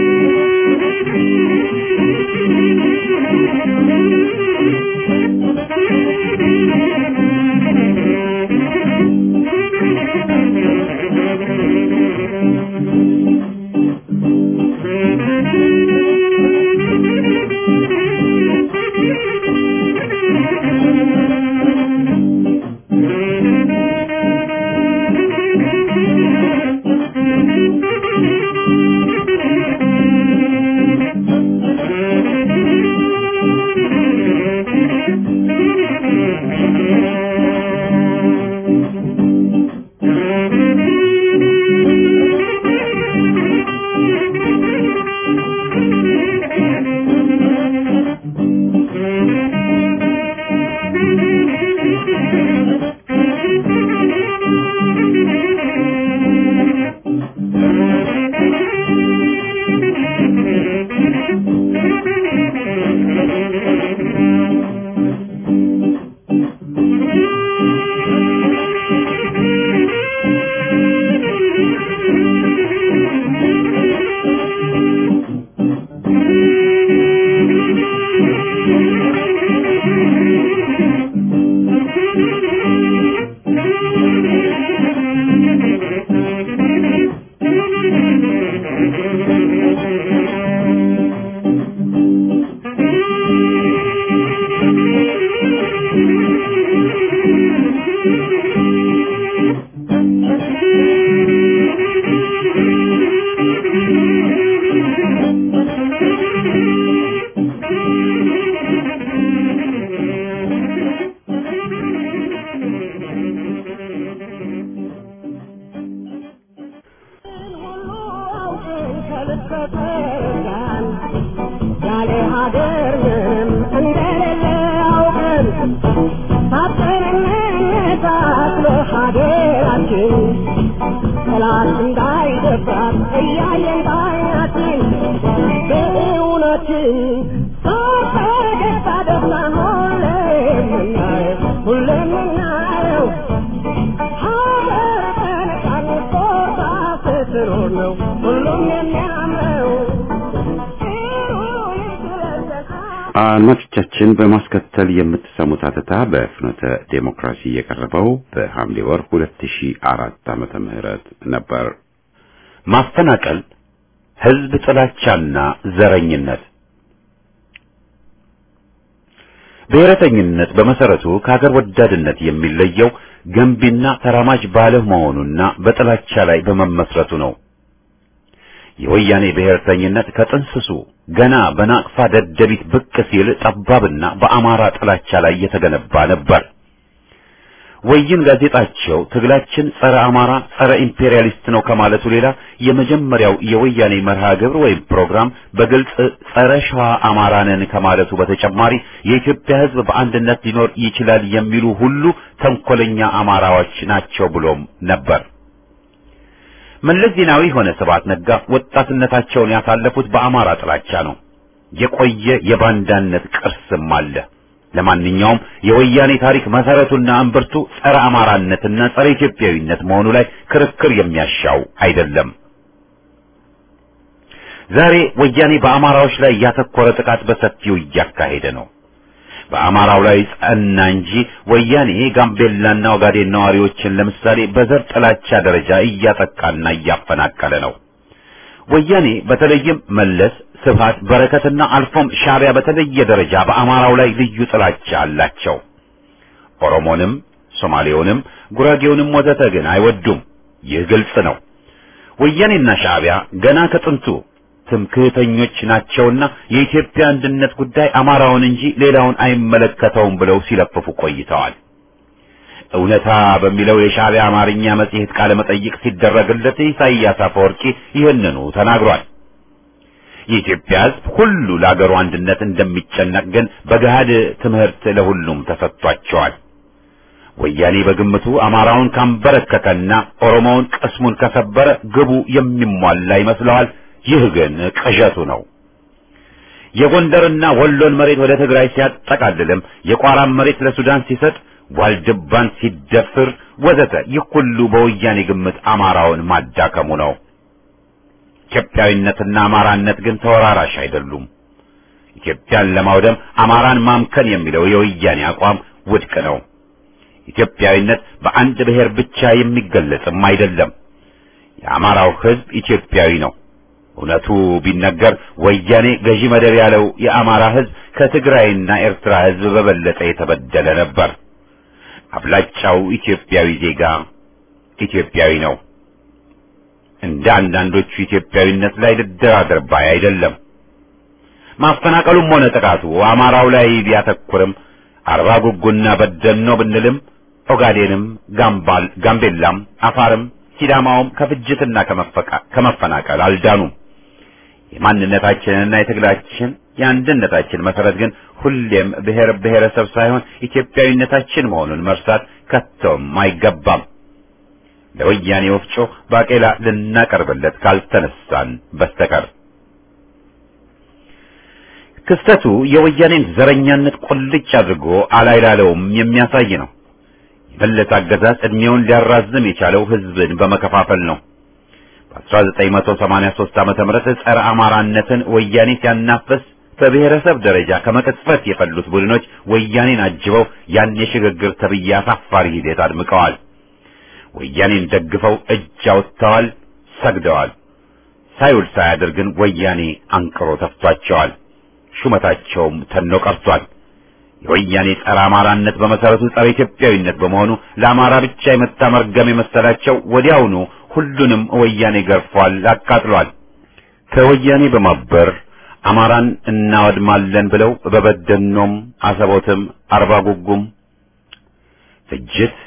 ያለ ሀገር ምንም እንደሌለ አውቀን ሳትንነታ ለሀገራችን ጠላት እንዳይደፍራት እያየን ባይናችን በእውነትን በፈገግታ ደስታ ሁሌም የምናየው ሁሌም የምናየው ሀገር በነፃነት ቆርጣ ስትኖር ነው ሁሉም የሚያምረው አድማጮቻችን በማስከተል የምትሰሙት አተታ በፍኖተ ዴሞክራሲ የቀረበው በሐምሌ ወር 2004 ዓመተ ምህረት ነበር። ማፈናቀል፣ ህዝብ ጥላቻና ዘረኝነት። ብሔረተኝነት በመሰረቱ ከሀገር ወዳድነት የሚለየው ገንቢና ተራማጅ ባለመሆኑና በጥላቻ ላይ በመመስረቱ ነው። የወያኔ ብሔርተኝነት ከጥንስሱ ገና በናቅፋ ደደቢት ብቅ ሲል ጠባብና በአማራ ጥላቻ ላይ የተገነባ ነበር። ወይን ጋዜጣቸው ትግላችን ጸረ አማራ፣ ጸረ ኢምፔሪያሊስት ነው ከማለቱ ሌላ የመጀመሪያው የወያኔ መርሃ ግብር ወይም ፕሮግራም በግልጽ ጸረ ሸዋ አማራ ነን ከማለቱ በተጨማሪ የኢትዮጵያ ሕዝብ በአንድነት ሊኖር ይችላል የሚሉ ሁሉ ተንኮለኛ አማራዎች ናቸው ብሎም ነበር። መለስ ዜናዊ ሆነ ስብሐት ነጋ ወጣትነታቸውን ያሳለፉት በአማራ ጥላቻ ነው። የቆየ የባንዳነት ቅርስም አለ። ለማንኛውም የወያኔ ታሪክ መሰረቱና እምብርቱ ጸረ አማራነትና ጸረ ኢትዮጵያዊነት መሆኑ ላይ ክርክር የሚያሻው አይደለም። ዛሬ ወያኔ በአማራዎች ላይ ያተኮረ ጥቃት በሰፊው እያካሄደ ነው። በአማራው ላይ ጸና እንጂ ወያኔ ጋምቤላና ኦጋዴን ነዋሪዎችን ለምሳሌ በዘር ጥላቻ ደረጃ እያጠቃና እያፈናቀለ ነው። ወያኔ በተለይም መለስ፣ ስብሃት፣ በረከትና አልፎም ሻዕቢያ በተለየ ደረጃ በአማራው ላይ ልዩ ጥላቻ አላቸው። ኦሮሞንም፣ ሶማሌውንም፣ ጉራጌውንም ወዘተ ግን አይወዱም። ይህ ግልጽ ነው። ወያኔና ሻዕቢያ ገና ከጥንቱ ትምክህተኞች ናቸውና የኢትዮጵያ አንድነት ጉዳይ አማራውን እንጂ ሌላውን አይመለከተውም ብለው ሲለፍፉ ቆይተዋል። እውነታ በሚለው የሻዕቢያ አማርኛ መጽሔት ቃለ መጠይቅ ሲደረግለት ኢሳይያስ አፈወርቂ ይህንኑ ተናግሯል። የኢትዮጵያ ሕዝብ ሁሉ ለአገሩ አንድነት እንደሚጨነቅ ግን በገሃድ ትምህርት ለሁሉም ተሰጥቷቸዋል። ወያኔ በግምቱ አማራውን ካንበረከከና ኦሮሞውን ቅስሙን ከሰበረ ግቡ የሚሟላ ይመስለዋል። ይህ ግን ቅዠቱ ነው። የጎንደርና ወሎን መሬት ወደ ትግራይ ሲያጠቃልልም የቋራን መሬት ለሱዳን ሲሰጥ ዋልድባን ሲደፍር ወዘተ ይህ ሁሉ በወያኔ ግምት አማራውን ማዳከሙ ነው። ኢትዮጵያዊነትና አማራነት ግን ተወራራሽ አይደሉም። ኢትዮጵያን ለማውደም አማራን ማምከን የሚለው የወያኔ አቋም ውድቅ ነው። ኢትዮጵያዊነት በአንድ ብሔር ብቻ የሚገለጽም አይደለም። የአማራው ሕዝብ ኢትዮጵያዊ ነው። እውነቱ ቢነገር ወያኔ ገዢ መደብ ያለው የአማራ ሕዝብ ከትግራይና ኤርትራ ሕዝብ በበለጠ የተበደለ ነበር። አብላጫው ኢትዮጵያዊ ዜጋ ኢትዮጵያዊ ነው። እንደ አንዳንዶቹ ኢትዮጵያዊነት ላይ ልደራደር ባይ አይደለም። ማፈናቀሉም ሆነ ጥቃቱ አማራው ላይ ቢያተኩርም አርባ ጉጉና በደኖ ብንልም ኦጋዴንም፣ ጋምባል፣ ጋምቤላም፣ አፋርም ሲዳማውም ከፍጅትና ከመፈናቀል አልዳኑም። የማንነታችንና የትግላችን የአንድነታችን መሰረት ግን ሁሌም ብሔር ብሔረሰብ ሳይሆን ኢትዮጵያዊነታችን መሆኑን መርሳት ከቶም አይገባም። ለወያኔ ወፍጮ ባቄላ ልናቀርብለት ካልተነሳን በስተቀር ክስተቱ የወያኔን ዘረኛነት ቁልጭ አድርጎ አላይላለውም የሚያሳይ ነው። የመለስ አገዛዝ ዕድሜውን ሊያራዝም የቻለው ሕዝብን በመከፋፈል ነው። በ1983 ዓመተ ምህረት ጸረ አማራነትን ወያኔ ሲያናፍስ በብሔረሰብ ደረጃ ከመቅጽበት የፈሉት ቡድኖች ወያኔን አጅበው ያን የሽግግር ተብዬ አሳፋሪ ሂደት አድምቀዋል። ወያኔን ደግፈው እጅ አውጥተዋል፣ ሰግደዋል። ሳይውል ሳያድር ግን ወያኔ አንቅሮ ተፍቷቸዋል። ሹመታቸውም ተኖ ቀርቷል። የወያኔ ጸረ አማራነት በመሰረቱ ጸረ ኢትዮጵያዊነት በመሆኑ ለአማራ ብቻ የመጣ መርገም የመሰላቸው ወዲያውኑ ሁሉንም ወያኔ ገርፏል፣ አቃጥሏል። ከወያኔ በማበር አማራን እናወድማለን ብለው በበደኖም፣ አሰቦትም፣ አርባ ጉጉም ፍጅት፣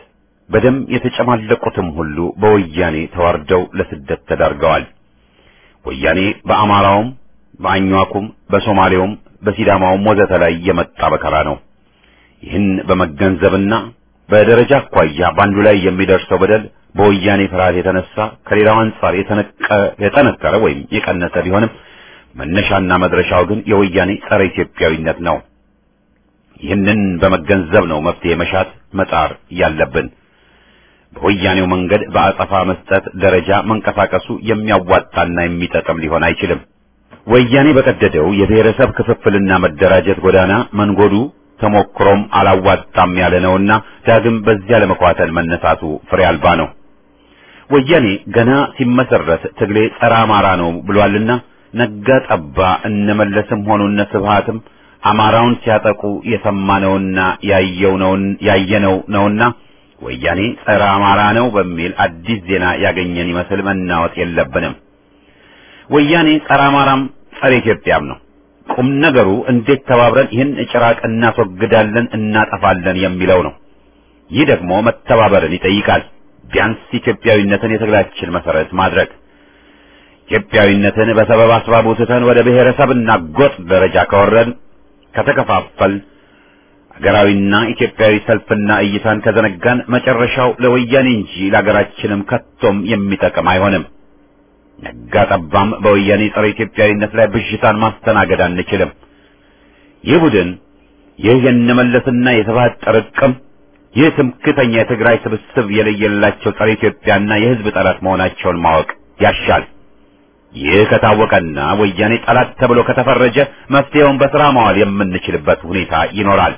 በደም የተጨማለቁትም ሁሉ በወያኔ ተዋርደው ለስደት ተዳርገዋል። ወያኔ በአማራውም፣ በአኟኩም፣ በሶማሌውም፣ በሲዳማውም ወዘተ ላይ የመጣ በከራ ነው። ይህን በመገንዘብና በደረጃ አኳያ በአንዱ ላይ የሚደርሰው በደል በወያኔ ፍርሃት የተነሳ ከሌላው አንጻር የጠነከረ ወይም የቀነሰ ቢሆንም መነሻና መድረሻው ግን የወያኔ ጸረ ኢትዮጵያዊነት ነው። ይህንን በመገንዘብ ነው መፍትሄ መሻት መጣር ያለብን። በወያኔው መንገድ በአጸፋ መስጠት ደረጃ መንቀሳቀሱ የሚያዋጣና የሚጠቅም ሊሆን አይችልም። ወያኔ በቀደደው የብሔረሰብ ክፍፍልና መደራጀት ጎዳና መንጎዱ ተሞክሮም አላዋጣም ያለ ነውና ዳግም በዚያ ለመኳተል መነሳቱ ፍሬ አልባ ነው። ወያኔ ገና ሲመሰረት ትግሌ ጸረ አማራ ነው ብሏልና ነጋ ጠባ እነመለስም ሆኑ እነ ስብሃትም አማራውን ሲያጠቁ የሰማነውና ያየው ነውን ያየነው ነውና ወያኔ ጸረ አማራ ነው በሚል አዲስ ዜና ያገኘን ይመስል መናወጥ የለብንም። ወያኔ ጸረ አማራም ጸረ ኢትዮጵያም ነው። ቁም ነገሩ እንዴት ተባብረን ይህን ጭራቅ እናስወግዳለን እናጠፋለን የሚለው ነው። ይህ ደግሞ መተባበርን ይጠይቃል። ቢያንስ ኢትዮጵያዊነትን የትግላችን መሰረት ማድረግ ኢትዮጵያዊነትን በሰበብ አስባቡ ትተን ወደ ብሔረሰብና ጎጥ ደረጃ ከወረድን ከተከፋፈል ሀገራዊና ኢትዮጵያዊ ሰልፍና እይታን ከዘነጋን መጨረሻው ለወያኔ እንጂ ለሀገራችንም ከቶም የሚጠቅም አይሆንም። ነጋ ጠባም በወያኔ ጸረ ኢትዮጵያዊነት ላይ ብዥታን ማስተናገድ አንችልም። ይህ ቡድን ይህ የነመለስና የስብሃት ጥርቅም ይህ ትምክተኛ የትግራይ ስብስብ የለየላቸው ጸረ ኢትዮጵያና የሕዝብ ጠላት መሆናቸውን ማወቅ ያሻል። ይህ ከታወቀና ወያኔ ጠላት ተብሎ ከተፈረጀ መፍትሄውን በስራ ማዋል የምንችልበት ሁኔታ ይኖራል።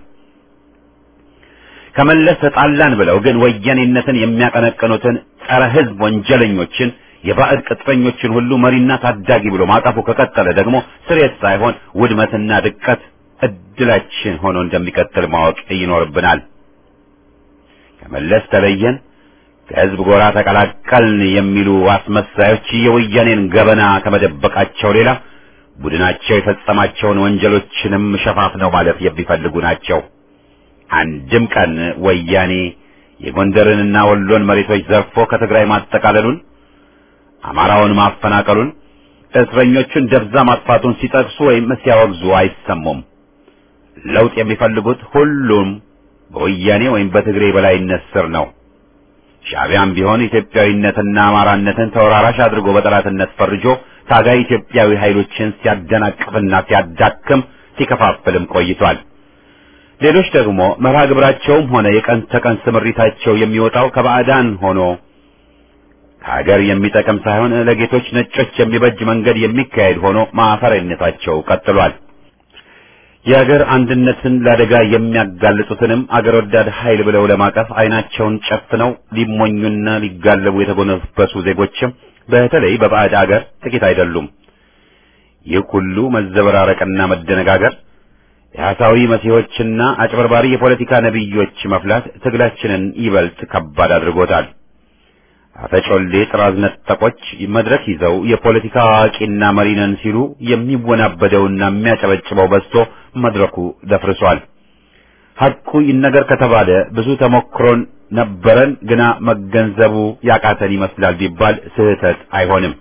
ከመለስ ተጣላን ብለው ግን ወያኔነትን የሚያቀነቅኑትን ጸረ ሕዝብ ወንጀለኞችን የባዕድ ቅጥረኞችን ሁሉ መሪና ታዳጊ ብሎ ማጠፉ ከቀጠለ ደግሞ ስሬት ሳይሆን ውድመትና ድቀት እድላችን ሆኖ እንደሚቀጥል ማወቅ ይኖርብናል። ከመለስ ተለየን፣ ከህዝብ ጎራ ተቀላቀልን የሚሉ አስመሳዮች የወያኔን ገበና ከመደበቃቸው ሌላ ቡድናቸው የፈጸማቸውን ወንጀሎችንም ሸፋፍነው ማለፍ የሚፈልጉ ናቸው። አንድም ቀን ወያኔ የጎንደርንና ወሎን መሬቶች ዘርፎ ከትግራይ ማጠቃለሉን አማራውን ማፈናቀሉን እስረኞቹን ደብዛ ማጥፋቱን ሲጠቅሱ ወይም ሲያወግዙ አይሰሙም። ለውጥ የሚፈልጉት ሁሉም በወያኔ ወይም በትግሬ በላይነት ስር ነው። ሻዕቢያም ቢሆን ኢትዮጵያዊነትና አማራነትን ተወራራሽ አድርጎ በጠላትነት ፈርጆ ታጋይ ኢትዮጵያዊ ኃይሎችን ሲያደናቅፍና ሲያዳክም ሲከፋፍልም ቆይቷል። ሌሎች ደግሞ መርሃ ግብራቸውም ሆነ የቀን ተቀን ስምሪታቸው የሚወጣው ከባዕዳን ሆኖ ከሀገር የሚጠቅም ሳይሆን ለጌቶች ነጮች የሚበጅ መንገድ የሚካሄድ ሆኖ ማፈሪያነታቸው ቀጥሏል። የሀገር አንድነትን ለአደጋ የሚያጋልጡትንም አገር ወዳድ ኃይል ብለው ለማቀፍ ዓይናቸውን ጨፍነው ሊሞኙና ሊጋለቡ የተጎነበሱ ዜጎችም በተለይ በባዕድ አገር ጥቂት አይደሉም። ይህ ሁሉ መዘበራረቅና መደነጋገር የሐሳዊ መሲሖችና አጭበርባሪ የፖለቲካ ነቢዮች መፍላት ትግላችንን ይበልጥ ከባድ አድርጎታል። አፈጮሌ ጥራዝ ነጠቆች መድረክ ይዘው የፖለቲካ አዋቂና መሪ ነን ሲሉ የሚወናበደውና የሚያጨበጭበው በዝቶ መድረኩ ደፍርሷል። ሐቁ ይነገር ከተባለ ብዙ ተሞክሮን ነበረን፣ ግና መገንዘቡ ያቃተን ይመስላል ቢባል ስህተት አይሆንም።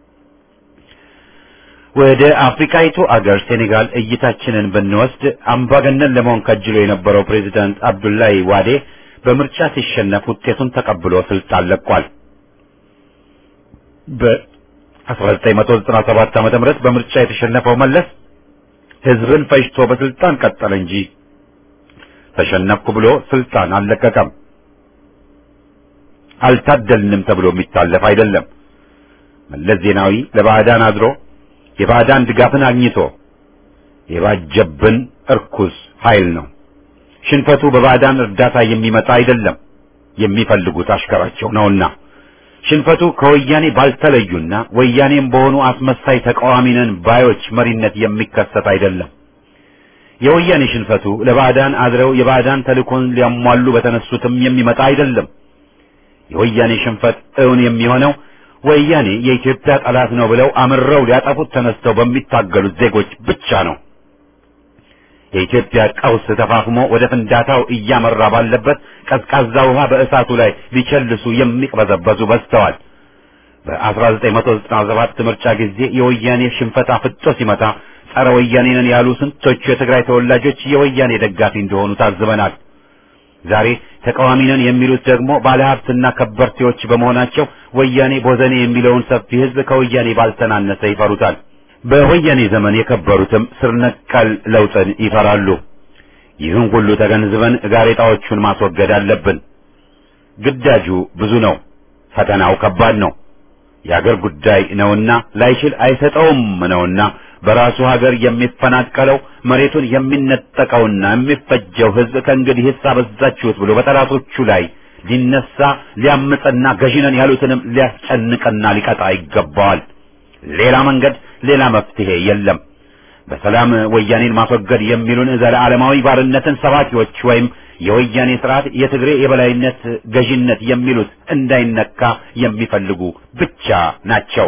ወደ አፍሪካይቱ አገር ሴኔጋል እይታችንን ብንወስድ አምባገነን ለመሆን ከጅሎ የነበረው ፕሬዚዳንት አብዱላይ ዋዴ በምርጫ ሲሸነፍ ውጤቱን ተቀብሎ ስልጣን ለቋል። በ1997 ዓመተ ምህረት በምርጫ የተሸነፈው መለስ ህዝብን ፈጅቶ በስልጣን ቀጠለ እንጂ ተሸነፍኩ ብሎ ስልጣን አልለቀቀም። አልታደልንም ተብሎ የሚታለፍ አይደለም። መለስ ዜናዊ ለባዕዳን አድሮ የባዕዳን ድጋፍን አግኝቶ የባጀብን እርኩስ ኃይል ነው። ሽንፈቱ በባዕዳን እርዳታ የሚመጣ አይደለም፣ የሚፈልጉት አሽከራቸው ነውና። ሽንፈቱ ከወያኔ ባልተለዩና ወያኔም በሆኑ አስመሳይ ተቃዋሚ ነን ባዮች መሪነት የሚከሰት አይደለም። የወያኔ ሽንፈቱ ለባዕዳን አድረው የባዕዳን ተልእኮን ሊያሟሉ በተነሱትም የሚመጣ አይደለም። የወያኔ ሽንፈት እውን የሚሆነው ወያኔ የኢትዮጵያ ጠላት ነው ብለው አምረው ሊያጠፉት ተነስተው በሚታገሉት ዜጎች ብቻ ነው። የኢትዮጵያ ቀውስ ተፋፍሞ ወደ ፍንዳታው እያመራ ባለበት ቀዝቃዛ ውሃ በእሳቱ ላይ ሊቸልሱ የሚቅበዘበዙ በዝተዋል። በ1997 ምርጫ ጊዜ የወያኔ ሽንፈት አፍጦ ሲመታ ጸረ ወያኔ ነን ያሉ ስንቶቹ የትግራይ ተወላጆች የወያኔ ደጋፊ እንደሆኑ ታዝበናል። ዛሬ ተቃዋሚ ነን የሚሉት ደግሞ ባለሀብትና ከበርቴዎች በመሆናቸው ወያኔ ቦዘኔ የሚለውን ሰፊ ሕዝብ ከወያኔ ባልተናነሰ ይፈሩታል። በወያኔ ዘመን የከበሩትም ስር ነቀል ለውጥን ይፈራሉ። ይህን ሁሉ ተገንዝበን ጋሬጣዎቹን ማስወገድ አለብን። ግዳጁ ብዙ ነው። ፈተናው ከባድ ነው። የአገር ጉዳይ ነውና ላይችል አይሰጠውም ነውና በራሱ ሀገር የሚፈናቀለው መሬቱን የሚነጠቀውና የሚፈጀው ሕዝብ ከእንግዲህ አበዛችሁት ብሎ በጠላቶቹ ላይ ሊነሳ ሊያምፅና ገዢነን ያሉትንም ሊያስጨንቅና ሊቀጣ ይገባዋል። ሌላ መንገድ ሌላ መፍትሄ የለም። በሰላም ወያኔን ማስወገድ የሚሉን ዘለዓለማዊ ባርነትን ሰባኪዎች ወይም የወያኔ ስርዓት የትግሬ የበላይነት ገዢነት የሚሉት እንዳይነካ የሚፈልጉ ብቻ ናቸው።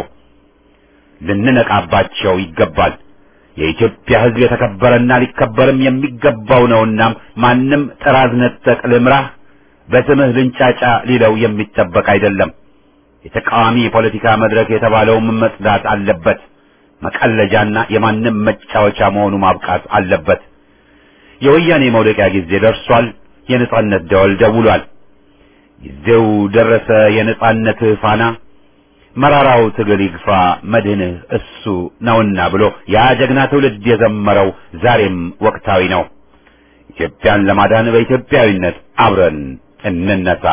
ልንነቃባቸው ይገባል። የኢትዮጵያ ሕዝብ የተከበረና ሊከበርም የሚገባው ነውና ማንም ጥራዝ ነጠቅ ልምራህ በስምህ ልንጫጫ ሊለው የሚጠበቅ አይደለም። የተቃዋሚ የፖለቲካ መድረክ የተባለውም መጽዳት አለበት። መቀለጃና የማንም መጫወቻ መሆኑ ማብቃት አለበት። የወያኔ መውደቂያ ጊዜ ደርሷል። የነጻነት ደወል ደውሏል። ጊዜው ደረሰ። የነጻነት ፋና መራራው ትግል ይግፋ መድህንህ እሱ ነውና ብሎ ያ ጀግና ትውልድ የዘመረው ዛሬም ወቅታዊ ነው። ኢትዮጵያን ለማዳን በኢትዮጵያዊነት አብረን እንነሳ።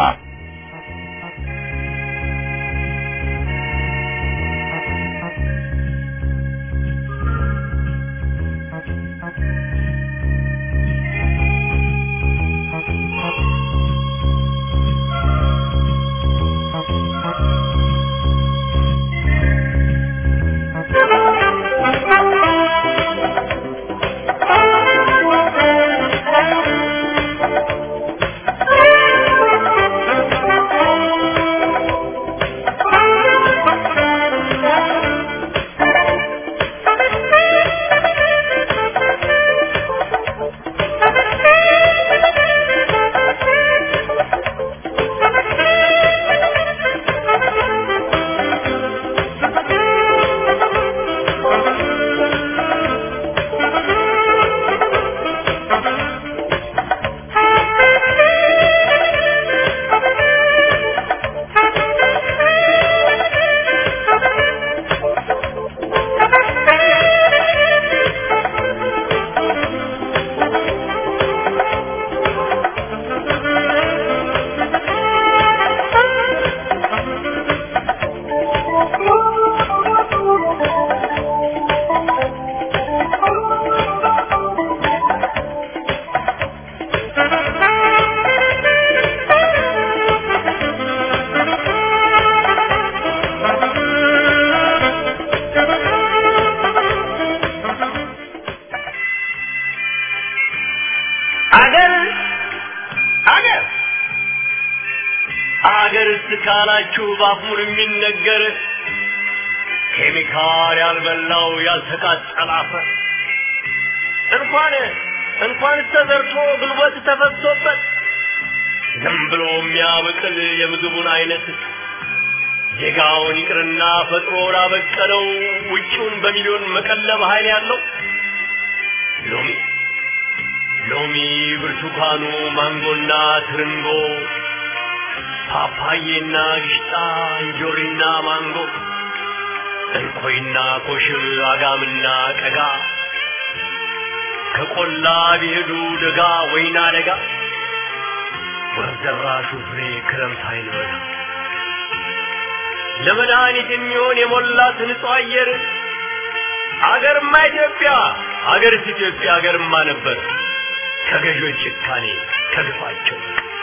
አገር አገር አገር እስካላችሁ ባፉን የሚነገር ኬሚካል ያልበላው ያልተቃጠለ አፈር እንኳን እንኳን ተዘርቶ ጉልበት ተፈሶበት ዝም ብሎ የሚያበቅል የምግቡን አይነት ዜጋውን ይቅርና ፈጥሮ ላበቀለው ውጪውን በሚሊዮን መቀለብ ኃይል ያለው ሎሚ ሎሚ፣ ብርቱካኑ፣ ማንጎና ትርንጎ፣ ፓፓዬና ግሽጣ፣ እንጆሪና ማንጎ፣ እንኮይና ኮሽብ፣ አጋምና ቀጋ ከቆላ ቢሄዱ ደጋ ወይና ደጋ ወርደራሹ ፍሬ ክረምት አይልበላ ለመድኃኒት የሚሆን የሞላት ንጹህ አየር አገርማ ኢትዮጵያ አገርስ ኢትዮጵያ አገርማ ነበር ከገዦች ጭካኔ ከግፋቸው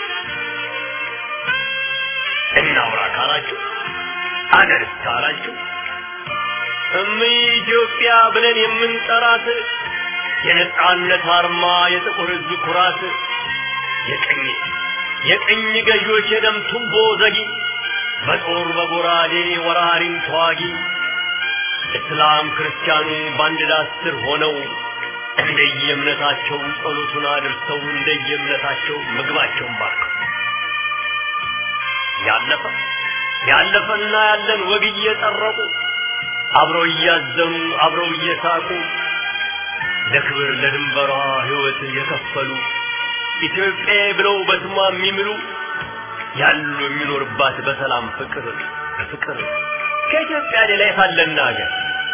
እናውራ ካላችሁ አገርስ ካላችሁ እምይ ኢትዮጵያ ብለን የምንጠራት የነጻነት አርማ የጥቁር ሕዝብ ኩራት የቀኝ የቀኝ ገዢዎች የደም ቱቦ ዘጊ በጦር በጎራዴ ወራሪም ተዋጊ እስላም ክርስቲያኑ በአንድ ዳስ ስር ሆነው እንደየእምነታቸው ጸሎቱን አድርሰው እንደየእምነታቸው ምግባቸውን ባርከው ያለፈ ያለፈና ያለን ወግ እየጠረቁ አብረው እያዘኑ አብረው እየሳቁ ለክብር ለድንበሯ ሕይወት የከፈሉ ኢትዮጵያ ብለው በስሟ የሚምሉ ያሉ የሚኖርባት በሰላም ፍቅር በፍቅር ከኢትዮጵያ ሌላ የታለና ሀገር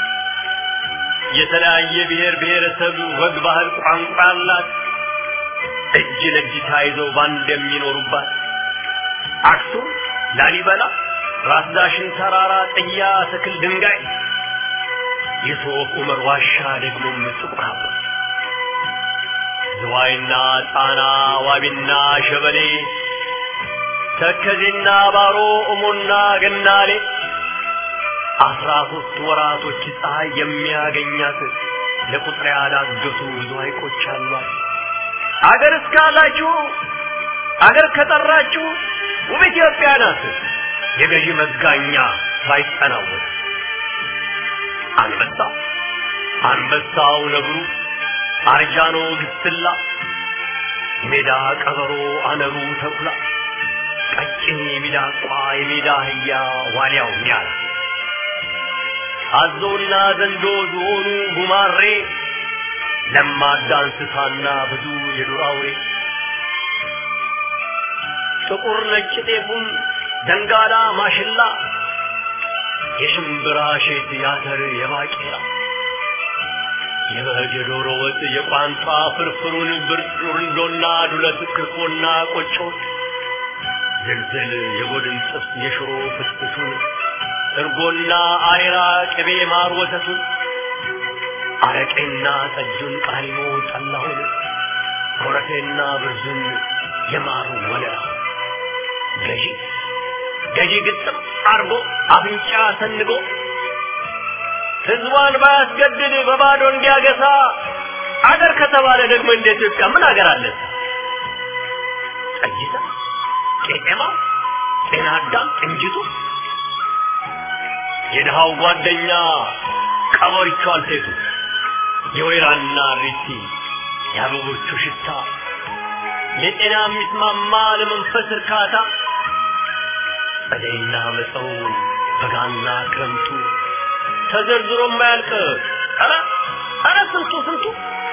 የተለያየ ብሔር ብሔረሰብ ወግ፣ ባህል፣ ቋንቋ ያላት እጅ ለእጅ ተያይዘው ባንድ የሚኖሩባት አክሱም፣ ላሊበላ፣ ራስ ዳሽን ተራራ፣ ጥያ፣ ትክል፣ ድንጋይ የሶፍ ዑመር ዋሻ ደግሞም ጥቁር አበባ ዝዋይና ጣና ዋቢና ሸበሌ ተከዜና ባሮ እሞና ገናሌ አስራ ሶስት ወራቶች ፀሐይ የሚያገኛት ለቁጥር ያላገቱ ብዙ ሐይቆች አሏት። አገር እስካላችሁ አገር ከጠራችሁ ውብ ኢትዮጵያ ናት። የገዢ መጋኛ ባይጠናወት አንበሳ አንበሳው ነብሩ አርጃኖ ግስላ ሜዳ ቀበሮ አነሩ ተኩላ ቀጭን የሚዳቋ የሜዳ አህያ ዋልያው ሚያላ አዞና ዘንዶ ዝሆኑ ጉማሬ ለማዳ እንስሳና ብዙ የዱር አውሬ ጥቁር ነጭ ጤፉም ደንጋላ ማሽላ የሽምብራ ሼት ያተር የባቄላ የበግ የዶሮ ወጥ የቋንጣ ፍርፍሩን ብርንዶና ዱለት ክኮና ቆጮ ዝልዝል የጎድን ጥብስ የሽሮ ፍትፍቱን እርጎና አሬራ ቅቤ ማር ወተቱን አረቄና ጠጁን ቃሪሞ ጠላሁን ኮረፌና ብርዙን የማሩ ወለላ ገዢ ገዢ ግጥም አርጎ አፍንጫ ሰንጎ ህዝቧን ባያስገድድ በባዶ እንዲያገሳ አገር ከተባለ ደግሞ እንደ ኢትዮጵያ ምን አገር አለ? ጠይታ፣ ቄጤማ፣ ጤና አዳም፣ ቅንጅቱ የድሃው ጓደኛ ቀበሪቹ አልቴቱ የወይራና ሪቲ የአበቦቹ ሽታ ለጤና የሚስማማ ለመንፈስ እርካታ ጸደይና መጸው በጋና ክረምቱ ተዘርዝሮ የማያልቅ ኧረ ኧረ ስንቱ ስንቱ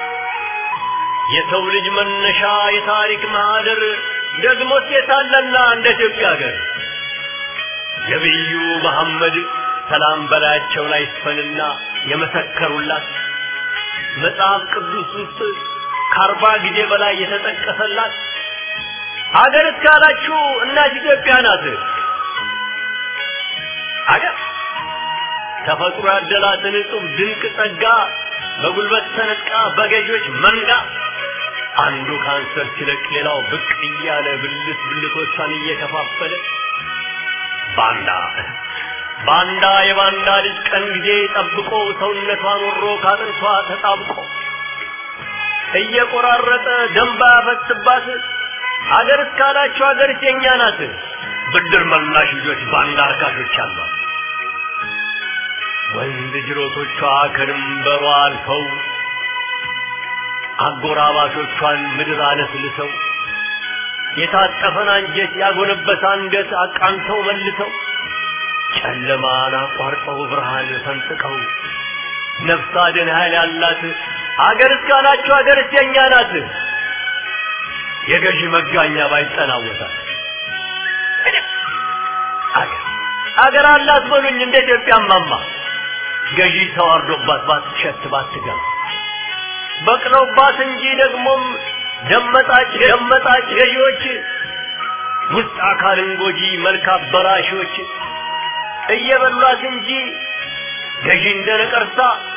የሰው ልጅ መነሻ የታሪክ ማህደር ደግሞ ሴታለና እንደ ኢትዮጵያ ሀገር ነቢዩ መሐመድ ሰላም በላያቸው ላይ ይስፈንና የመሰከሩላት መጽሐፍ ቅዱስ ውስጥ ከአርባ ጊዜ በላይ የተጠቀሰላት አገር እስካላችሁ እናት ኢትዮጵያ ናት። አገር ተፈጥሮ ያደላትን እጹብ ድንቅ ጸጋ በጉልበት ተነጥቃ በገዦች መንጋ አንዱ ካንሰር ሲለቅ ሌላው ብቅ እያለ ብልት ብልቶቿን እየከፋፈለ ባንዳ ባንዳ የባንዳ ልጅ ቀን ጊዜ ጠብቆ ሰውነቷን ወሮ ካጥንቷ ተጣብቆ እየቆራረጠ ደንባ ያፈስባት አገር እስካላችሁ አገር የኛ ናት። ብድር መላሽ ልጆች ባንዳ አርካሾች አሏት። ወንድ ጅሮቶቿ ከድንበሯ አልፈው አጎራባቾቿን ምድር አለስልሰው የታጠፈን አንጀት ያጎነበሰ አንገት አቃንተው መልሰው ጨለማን አቋርጠው ብርሃን ፈንጥቀው ነፍስ አድን ኃይል ያላት አገር እስካላችሁ አገር የኛ ናት። የገዢ መጋኛ ባይጠናወታል አገር አገር አላት በሉኝ እንደ ኢትዮጵያ ማማ ገዢ ተዋርዶባት ባትሸት ባትገባ በቅለውባት እንጂ ደግሞም ደመጣጭ ደመጣጭ ገዢዎች ውስጥ አካልን ጎጂ መልክ አበላሾች እየበሏት እንጂ ገዢ እንደ ነቀርሳ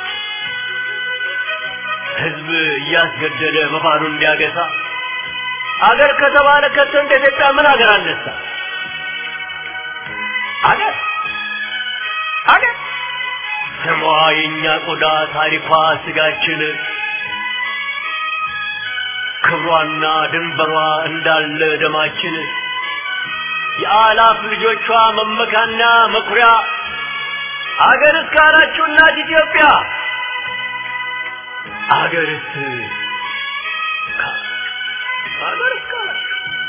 ህዝብ እያስገደለ በባዶ እንዲያገሳ አገር ከተባለ ከቶ እንደ ኢትዮጵያ ምን አገር አነሳ? አገር አገር ስሟ የእኛ ቆዳ ታሪኳ ስጋችን ክብሯና ድንበሯ እንዳለ ደማችን የአላፍ ልጆቿ መመካና መኩሪያ አገር እስካላችሁ እናት ኢትዮጵያ አገርስ አገርስ ካላችሁ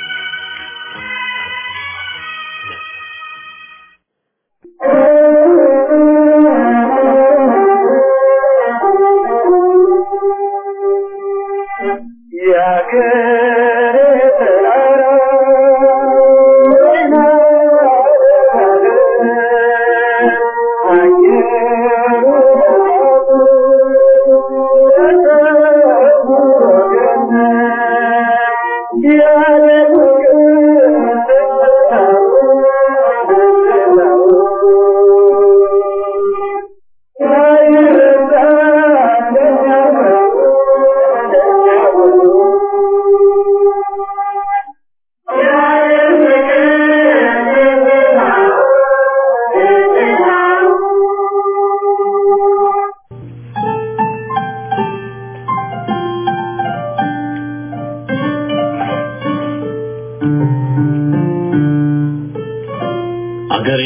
አገሬ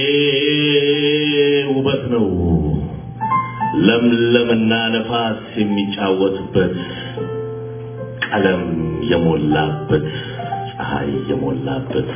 ውበት ነው ለምለምና ነፋስ የሚጫወትበት ቀለም የሞላበት ፀሐይ የሞላበት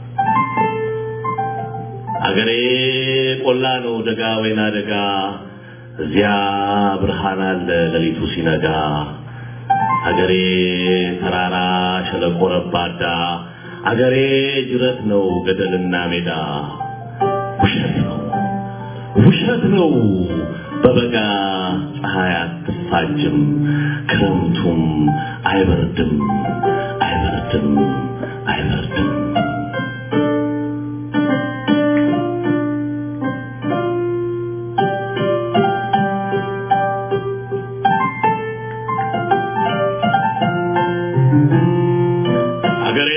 አገሬ ቆላ ነው ደጋ ወይና ደጋ እዚያ ብርሃን አለ ሌሊቱ ሲነጋ አገሬ ተራራ ሸለቆ ረባዳ አገሬ ጅረት ነው ገደልና ሜዳ ውሸት ነው ውሸት ነው በበጋ ፀሐይ አትፋጅም ክረምቱም አይበርድም አይበርድም አይበርድም አገሬ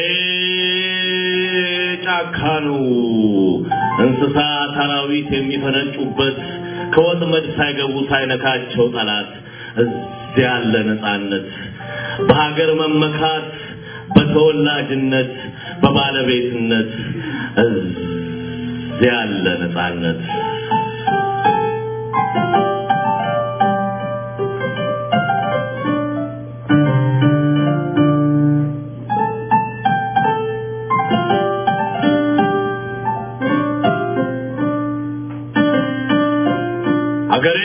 ጫካ ነው እንስሳ አራዊት የሚፈነጩበት ከወጥመድ ሳይገቡ ሳይነካቸው ጠላት እዚያ ያለ ነፃነት በሀገር መመካት በተወላጅነት በባለቤትነት እዚያ ያለ ነፃነት አገሬ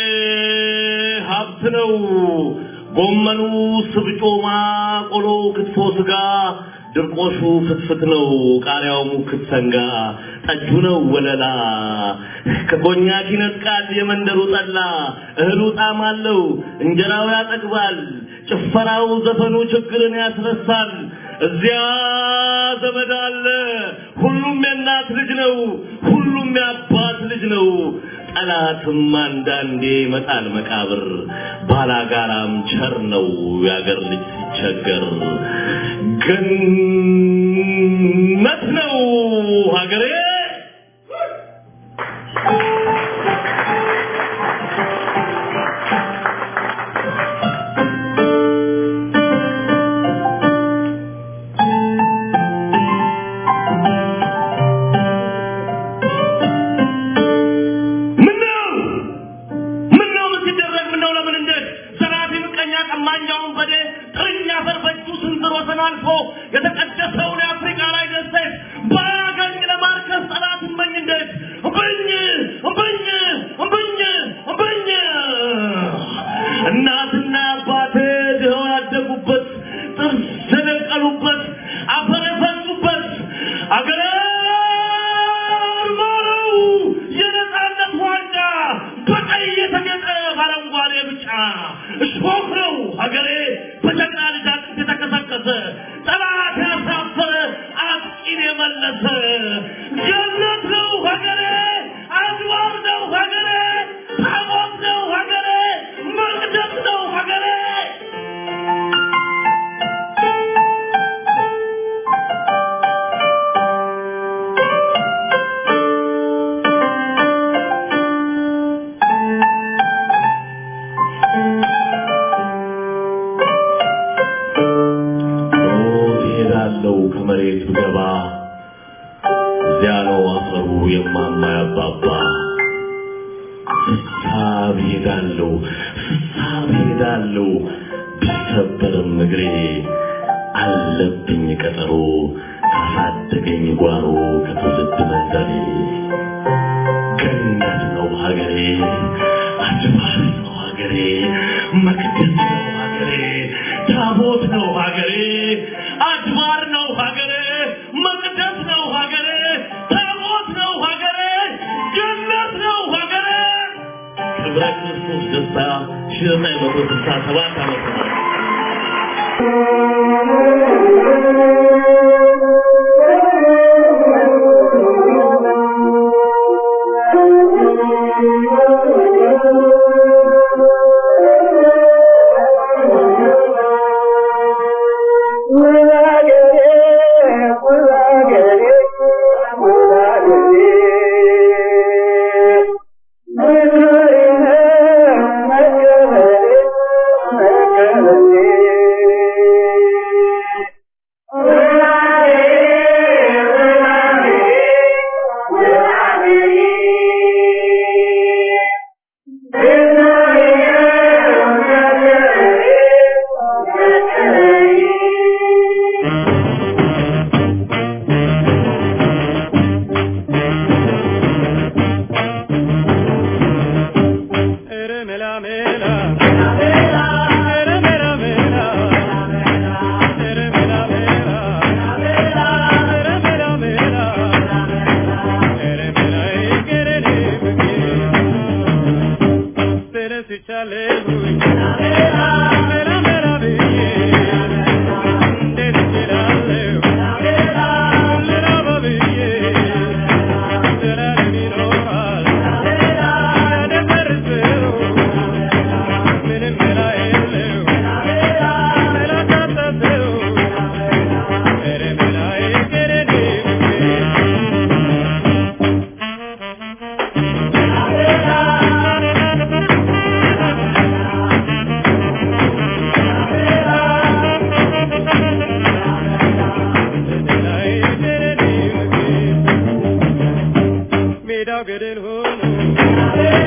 ሀብት ነው። ጎመኑ፣ ስብጮማ፣ ቆሎ፣ ክትፎ፣ ስጋ፣ ድርቆሹ ፍትፍት ነው። ቃሪያው ሙክት ሰንጋ፣ ጠጁ ነው ወለላ። ከኮኛክ ይነጥቃል የመንደሩ ጠላ። እህሉ ጣዕም አለው፣ እንጀራው ያጠግባል። ጭፈራው፣ ዘፈኑ ችግርን ያስረሳል። እዚያ ዘመድ አለ። ሁሉም የእናት ልጅ ነው። ሁሉም የአባት ልጅ ነው። ጠላትም አንዳንዴ ይመጣል መቃብር። ባላጋራም ቸር ነው የአገር ልጅ ሲቸገር። ገነት ነው ሀገሬ። ምነው ምነው ምን ሲደረግ ምነው ለምን እንዴት ዘራፊ ምቀኛ ቀማኛውን በዴ ጥርኛ አፈር በእጁ ስንዝር ወሰን አልፎ የተቀደሰውን የአፍሪካ ላይ ደሴት ባያገኝ ለማርከስ ጠላት እመኝ እንዴት እምብኝ እምብኝ እምብኝ እምብኝ እናትና አባቴ ድኸው ያደጉበት ጥርስ የደቀሉበት አፈር የፈሱበት አገሬ ማረው የነፃነት ዋንጫ በቀይ የተጌጠ በአረንጓዴ ብጫ እሾህ ነው ሀገሬ በጀግና ልጅ አጥንት የተከሰከሰ ጠላት ያሳፈረ አጥቂን የመለሰ ገነት ነው ሀገሬ አድባር ነው ሀገሬ ታቦት ነው ሀገሬ መቅደስ ነው ሀገሬ ሞት እሄዳለሁ ከመሬት ብገባ እዚያ ነው አፈሩ የማማ ያባባ ስሳር ስሳብ ሄዳለሁ ስሳብ ሄዳለሁ ቢሰበርም እግሬ አለብኝ ቀጠሮ ካሳደገኝ ጓሮ ከትውልድ መንደሬ ገነት ነው ሀገሬ አድባር ነው ሀገሬ መቅደስ ነው ሀገሬ ታቦት ነው ሀገሬ አድባር ነው ሀገሬ መቅደስ ነው ሀገሬ ታቦት ነው ሀገሬ ገነት ነው ሀገሬ ክብረ ክርስቶስ ደስታ ሺህ ዘጠኝ መቶ ስልሳ ሰባት ዓመተ ምህረት ሜዳው ገደል ሆኖ